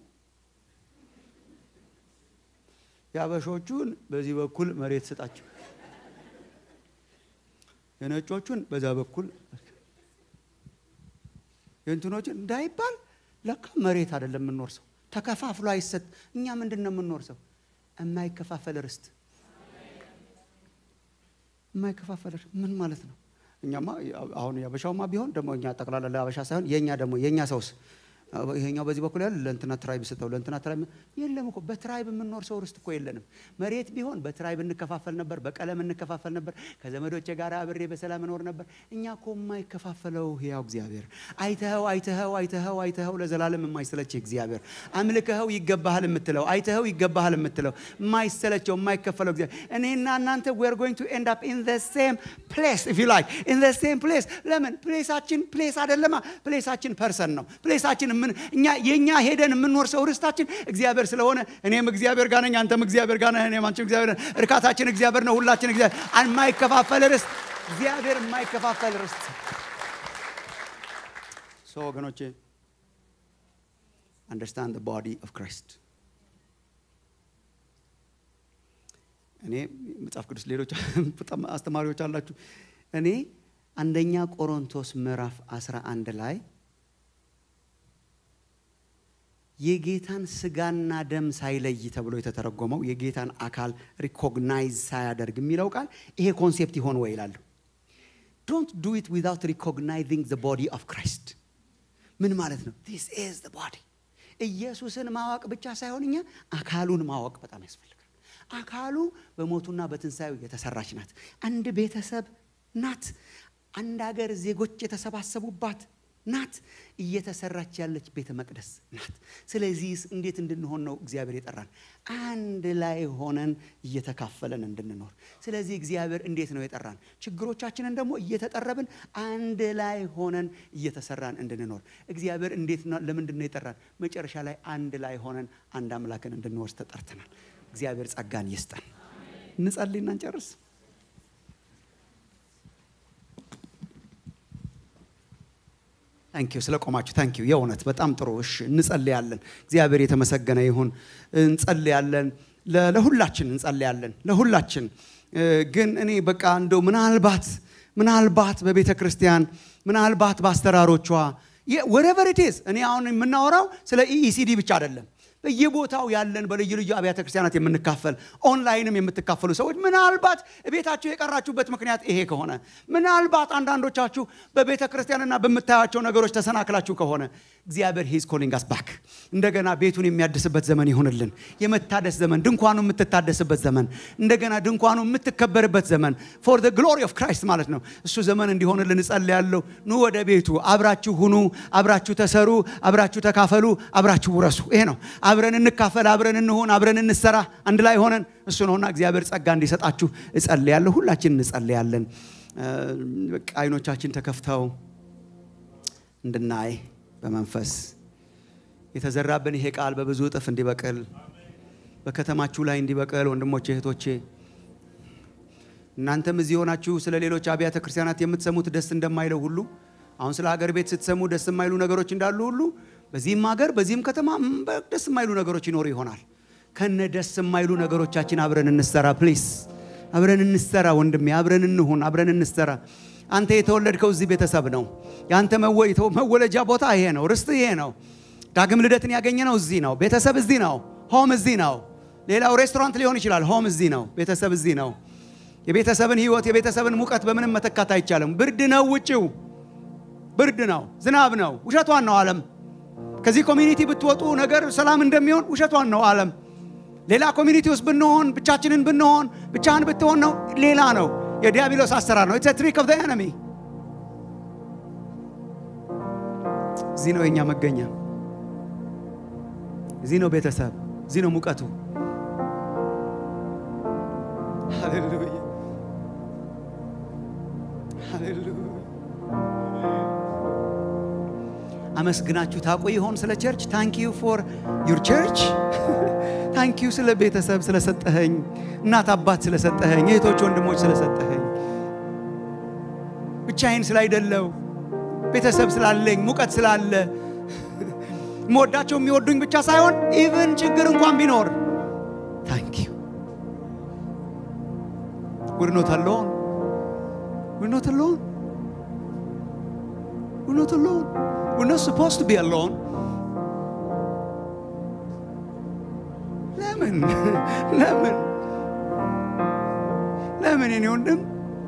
A: የአበሾቹን በዚህ በኩል መሬት ስጣቸው፣ የነጮቹን በዛ በኩል የእንትኖችን እንዳይባል ለካ መሬት አይደለም የምንወርሰው፣ ተከፋፍሎ አይሰጥ። እኛ ምንድን ነው የምንወርሰው? የማይከፋፈል ርስት። የማይከፋፈል ምን ማለት ነው? እኛማ አሁን የአበሻውማ ቢሆን ደግሞ እኛ ጠቅላላ ለአበሻ ሳይሆን የእኛ ደግሞ የእኛ ሰውስ ይሄኛው በዚህ በኩል ያለ ለእንትና ትራይብ ስተው ለእንትና ትራይብ የለም እኮ በትራይብ የምንኖር ሰው ርስት እኮ የለንም። መሬት ቢሆን በትራይብ እንከፋፈል ነበር፣ በቀለም እንከፋፈል ነበር፣ ከዘመዶቼ ጋር አብሬ በሰላም እኖር ነበር። እኛ እኮ የማይከፋፈለው ሕያው እግዚአብሔር አይተኸው አይተኸው አይተኸው አይተኸው ለዘላለም የማይሰለች እግዚአብሔር አምልከኸው ይገባሃል የምትለው አይተኸው ይገባሃል የምትለው የማይሰለቸው የማይከፈለው እግዚአብሔር እኔና እናንተ we're going to end up in the same place if you like in the same place ለምን ፕሌሳችን ፕሌስ አይደለማ ፕሌሳችን ፐርሰን ነው ፕሌሳችን ምን እኛ የኛ ሄደን የምንወርሰው ርስታችን እግዚአብሔር ስለሆነ እኔም እግዚአብሔር ጋር ነኝ፣ አንተም እግዚአብሔር ጋር ነህ፣ እኔም አንቺም እግዚአብሔር ነን። እርካታችን እግዚአብሔር ነው። ሁላችን እግዚአብሔር የማይከፋፈል ርስት እግዚአብሔር የማይከፋፈል ርስት ሶ ወገኖቼ አንደርስታንድ the body of Christ እኔ መጽሐፍ ቅዱስ ሌሎች በጣም አስተማሪዎች አላችሁ። እኔ አንደኛ ቆሮንቶስ ምዕራፍ 11 ላይ የጌታን ስጋና ደም ሳይለይ ተብሎ የተተረጎመው የጌታን አካል ሪኮግናይዝ ሳያደርግ የሚለው ቃል ይሄ ኮንሴፕት ይሆን ወይ ይላሉ። ዶንት ዱ ኢት ዊዛውት ሪኮግናይዚንግ ዘ ቦዲ ኦፍ ክራይስት። ምን ማለት ነው? ዲስ ኢዝ ዘ ቦዲ። ኢየሱስን ማወቅ ብቻ ሳይሆን እኛ አካሉን ማወቅ በጣም ያስፈልጋል። አካሉ በሞቱና በትንሣኤው የተሰራች ናት። አንድ ቤተሰብ ናት። አንድ ሀገር ዜጎች የተሰባሰቡባት ናት። እየተሰራች ያለች ቤተ መቅደስ ናት። ስለዚህ እንዴት እንድንሆን ነው እግዚአብሔር የጠራን? አንድ ላይ ሆነን እየተካፈለን እንድንኖር። ስለዚህ እግዚአብሔር እንዴት ነው የጠራን? ችግሮቻችንን ደግሞ እየተጠረብን አንድ ላይ ሆነን እየተሰራን እንድንኖር። እግዚአብሔር እንዴት ነው ለምንድን ነው የጠራን? መጨረሻ ላይ አንድ ላይ ሆነን አንድ አምላክን እንድንወርስ ተጠርተናል። እግዚአብሔር ጸጋን ይስጠን። እንጸልይና እንጨርስ። ታንኪዩ ስለ ቆማችሁ ታንኪዩ። የእውነት በጣም ጥሩ። እሺ እንጸልያለን። እግዚአብሔር የተመሰገነ ይሁን። እንጸልያለን፣ ለሁላችን እንጸልያለን፣ ለሁላችን ግን እኔ በቃ እንደው ምናልባት ምናልባት በቤተ ክርስቲያን ምናልባት በአስተራሮቿ ወረቨር ኢት እኔ አሁን የምናወራው ስለ ኢኢሲዲ ብቻ አይደለም። በየቦታው ያለን በልዩ ልዩ አብያተ ክርስቲያናት የምንካፈል ኦንላይንም የምትካፈሉ ሰዎች ምናልባት ቤታችሁ የቀራችሁበት ምክንያት ይሄ ከሆነ ምናልባት አንዳንዶቻችሁ በቤተ ክርስቲያንና በምታያቸው ነገሮች ተሰናክላችሁ ከሆነ እግዚአብሔር ሂዝ ኮሊንግ አስ ባክ እንደገና ቤቱን የሚያድስበት ዘመን ይሁንልን። የመታደስ ዘመን፣ ድንኳኑ የምትታደስበት ዘመን፣ እንደገና ድንኳኑ የምትከበርበት ዘመን ፎር ዘ ግሎሪ ኦፍ ክራይስት ማለት ነው። እሱ ዘመን እንዲሆንልን እጸልያለሁ። ኑ ወደ ቤቱ አብራችሁ ሁኑ፣ አብራችሁ ተሰሩ፣ አብራችሁ ተካፈሉ፣ አብራችሁ ውረሱ። ይሄ ነው። አብረን እንካፈል፣ አብረን እንሆን፣ አብረን እንሰራ፣ አንድ ላይ ሆነን እሱ ነውና እግዚአብሔር ጸጋ እንዲሰጣችሁ እጸልያለሁ። ሁላችን እንጸልያለን። በቃ አይኖቻችን ተከፍተው እንድናይ በመንፈስ የተዘራብን ይሄ ቃል በብዙ እጥፍ እንዲበቅል በከተማችሁ ላይ እንዲበቅል ወንድሞቼ እህቶቼ፣ እናንተም እዚህ ሆናችሁ ስለ ሌሎች አብያተ ክርስቲያናት የምትሰሙት ደስ እንደማይለው ሁሉ አሁን ስለ ሀገር ቤት ስትሰሙ ደስ የማይሉ ነገሮች እንዳሉ ሁሉ በዚህም ሀገር በዚህም ከተማ ደስ የማይሉ ነገሮች ይኖሩ ይሆናል። ከነ ደስ የማይሉ ነገሮቻችን አብረን እንሰራ ፕሊስ፣ አብረን እንሰራ ወንድሜ፣ አብረን እንሁን፣ አብረን እንሰራ። አንተ የተወለድከው እዚህ ቤተሰብ ነው። የአንተ መወለጃ ቦታ ይሄ ነው። ርስት ይሄ ነው። ዳግም ልደትን ያገኘ ነው እዚህ ነው። ቤተሰብ እዚህ ነው። ሆም እዚህ ነው። ሌላው ሬስቶራንት ሊሆን ይችላል። ሆም እዚህ ነው። ቤተሰብ እዚህ ነው። የቤተሰብን ህይወት የቤተሰብን ሙቀት በምንም መተካት አይቻልም። ብርድ ነው ውጭው፣ ብርድ ነው፣ ዝናብ ነው። ውሸቷን ነው ዓለም። ከዚህ ኮሚኒቲ ብትወጡ ነገር ሰላም እንደሚሆን ውሸቷን ነው ዓለም። ሌላ ኮሚኒቲ ውስጥ ብንሆን ብቻችንን ብንሆን ብቻህን ብትሆን ነው ሌላ ነው። የዲያብሎስ አሰራር ነው። ኢትስ ትሪክ ኦፍ ዘ ኤነሚ። እዚህ ነው የኛ መገኛ። እዚህ ነው ቤተሰብ፣ እዚህ ነው ሙቀቱ። ሃሌሉያ ሃሌሉያ። አመስግናችሁ ታውቁ ይሆን ስለ ቸርች? ታንክ ዩ ፎር ዩር ቸርች ታንክ ዩ ስለ ቤተሰብ ስለሰጠኸኝ፣ እናት አባት ስለሰጠኸኝ፣ እህቶች ወንድሞች ስለሰጠኸኝ፣ ብቻዬን ስላይደለው ቤተሰብ ስላለኝ ሙቀት ስላለ የምወዳቸው የሚወዱኝ ብቻ ሳይሆን ኢቭን ችግር እንኳን ቢኖር ታንክ ዩ We're not alone. We're not alone. We're not alone. We're not supposed to be alone. ለምን ለምን ለምን የኔ ወንድም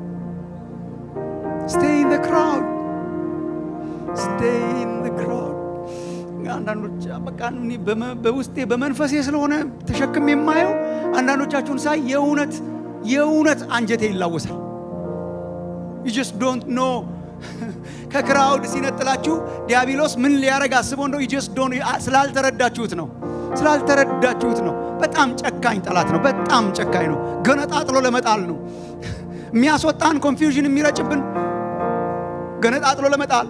A: stay in the crowd stay in the crowd አንዳንዶች በቃ እኔ በመ- በውስጤ በመንፈሴ ስለሆነ ተሸክም የማየው አንዳንዶቻችሁን ሳይ የእውነት የእውነት አንጀቴ ይላወሳል you just don't know ከክራውድ ሲነጥላችሁ ዲያብሎስ ምን ሊያረግ አስቦ እንደው you just don't ስላልተረዳችሁት ነው ስላልተረዳችሁት ነው በጣም ጨካኝ ጠላት ነው በጣም ጨካኝ ነው ገነጣጥሎ ለመጣል ነው የሚያስወጣን ኮንፊውዥን የሚረጭብን ገነጣጥሎ ለመጣል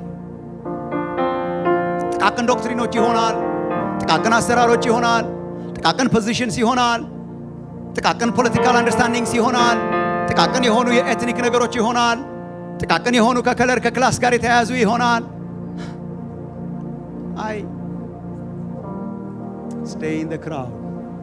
A: ጥቃቅን ዶክትሪኖች ይሆናል ጥቃቅን አሰራሮች ይሆናል ጥቃቅን ፖዚሽንስ ይሆናል ጥቃቅን ፖለቲካል አንደርስታንዲንግስ ይሆናል ጥቃቅን የሆኑ የኤትኒክ ነገሮች ይሆናል ጥቃቅን የሆኑ ከከለር ከክላስ ጋር የተያያዙ ይሆናል አይ ስቴይ ኢን ክራውድ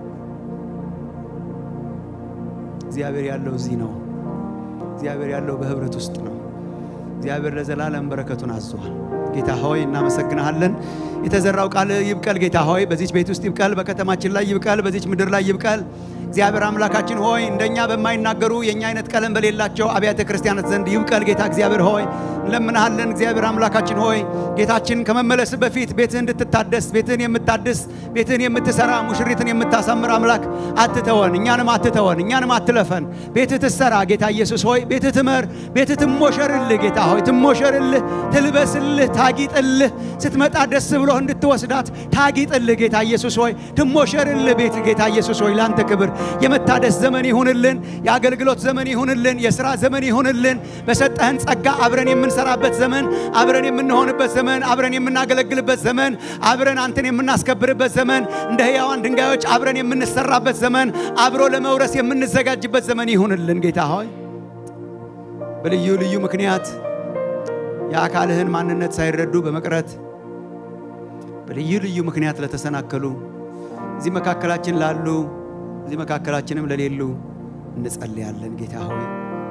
A: እግዚአብሔር ያለው እዚህ ነው እግዚአብሔር ያለው በህብረት ውስጥ ነው እግዚአብሔር ለዘላለም በረከቱን አዟል ጌታ ሆይ እናመሰግንሃለን የተዘራው ቃል ይብቀል ጌታ ሆይ በዚች ቤት ውስጥ ይብቀል በከተማችን ላይ ይብቀል በዚች ምድር ላይ ይብቀል እግዚአብሔር አምላካችን ሆይ እንደኛ በማይናገሩ የእኛ አይነት ቀለም በሌላቸው አብያተ ክርስቲያናት ዘንድ ይብቀል ጌታ እግዚአብሔር ሆይ እንለምንሃለን እግዚአብሔር አምላካችን ሆይ ጌታችን ከመመለስ በፊት ቤትህን እንድትታደስ ቤትህን የምታድስ ቤትህን የምትሰራ ሙሽሪትን የምታሳምር አምላክ አትተወን እኛንም አትተወን እኛንም አትለፈን ቤትህ ትሰራ ጌታ ኢየሱስ ሆይ ቤትህ ትመር ቤትህ ትሞሸርልህ ጌታ ሆይ ትሞሸርልህ ትልበስልህ ታጊጥልህ ስትመጣ ደስ ብሎህ እንድትወስዳት ታጊጥልህ ጌታ ኢየሱስ ሆይ ትሞሸርልህ ቤት ጌታ ኢየሱስ ሆይ ላንተ ክብር የመታደስ ዘመን ይሁንልን የአገልግሎት ዘመን ይሁንልን የሥራ ዘመን ይሁንልን በሰጠህን ጸጋ አብረን የምንሰራበት ዘመን አብረን የምንሆንበት ዘመን አብረን የምናገለግልበት ዘመን አብረን አንተን የምናስከብርበት ዘመን እንደ ሕያዋን ድንጋዮች አብረን የምንሰራበት ዘመን አብሮ ለመውረስ የምንዘጋጅበት ዘመን ይሁንልን ጌታ ሆይ በልዩ ልዩ ምክንያት የአካልህን ማንነት ሳይረዱ በመቅረት በልዩ ልዩ ምክንያት ለተሰናከሉ እዚህ መካከላችን ላሉ እዚህ መካከላችንም ለሌሉ እንጸልያለን ጌታ ሆይ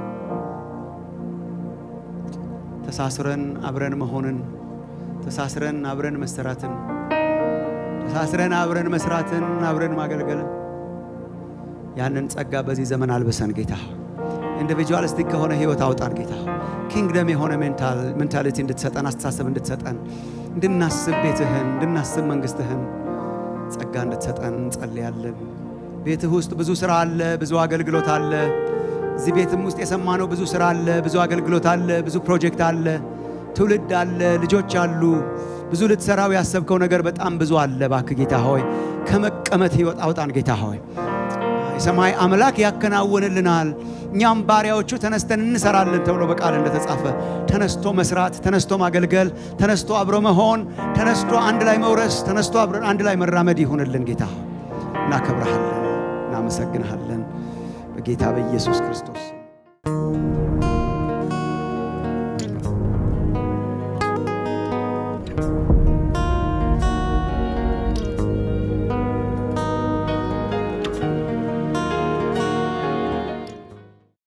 A: ተሳስረን አብረን መሆንን ተሳስረን አብረን መሰራትን ተሳስረን አብረን መስራትን አብረን ማገልገልን ያንን ጸጋ በዚህ ዘመን አልብሰን ጌታ ኢንዲቪጁዋሊስቲክ ከሆነ ህይወት አውጣን ጌታ ኪንግደም የሆነ ሜንታሊቲ እንድትሰጠን አስተሳሰብ እንድትሰጠን እንድናስብ ቤትህን እንድናስብ መንግስትህን ጸጋ እንድትሰጠን እንጸልያለን ቤትህ ውስጥ ብዙ ስራ አለ ብዙ አገልግሎት አለ እዚህ ቤትም ውስጥ የሰማነው ብዙ ስራ አለ ብዙ አገልግሎት አለ ብዙ ፕሮጀክት አለ ትውልድ አለ ልጆች አሉ ብዙ ልትሰራው ያሰብከው ነገር በጣም ብዙ አለ ባክ ጌታ ሆይ ከመቀመጥ ህይወት አውጣን ጌታ ሆይ የሰማይ አምላክ ያከናውንልናል እኛም ባሪያዎቹ ተነስተን እንሰራለን ተብሎ በቃል እንደተጻፈ ተነስቶ መስራት ተነስቶ ማገልገል ተነስቶ አብሮ መሆን ተነስቶ አንድ ላይ መውረስ ተነስቶ አብረን አንድ ላይ መራመድ ይሁንልን ጌታ እናከብረሃለን እናመሰግንሃለን በጌታ በኢየሱስ ክርስቶስ ስም።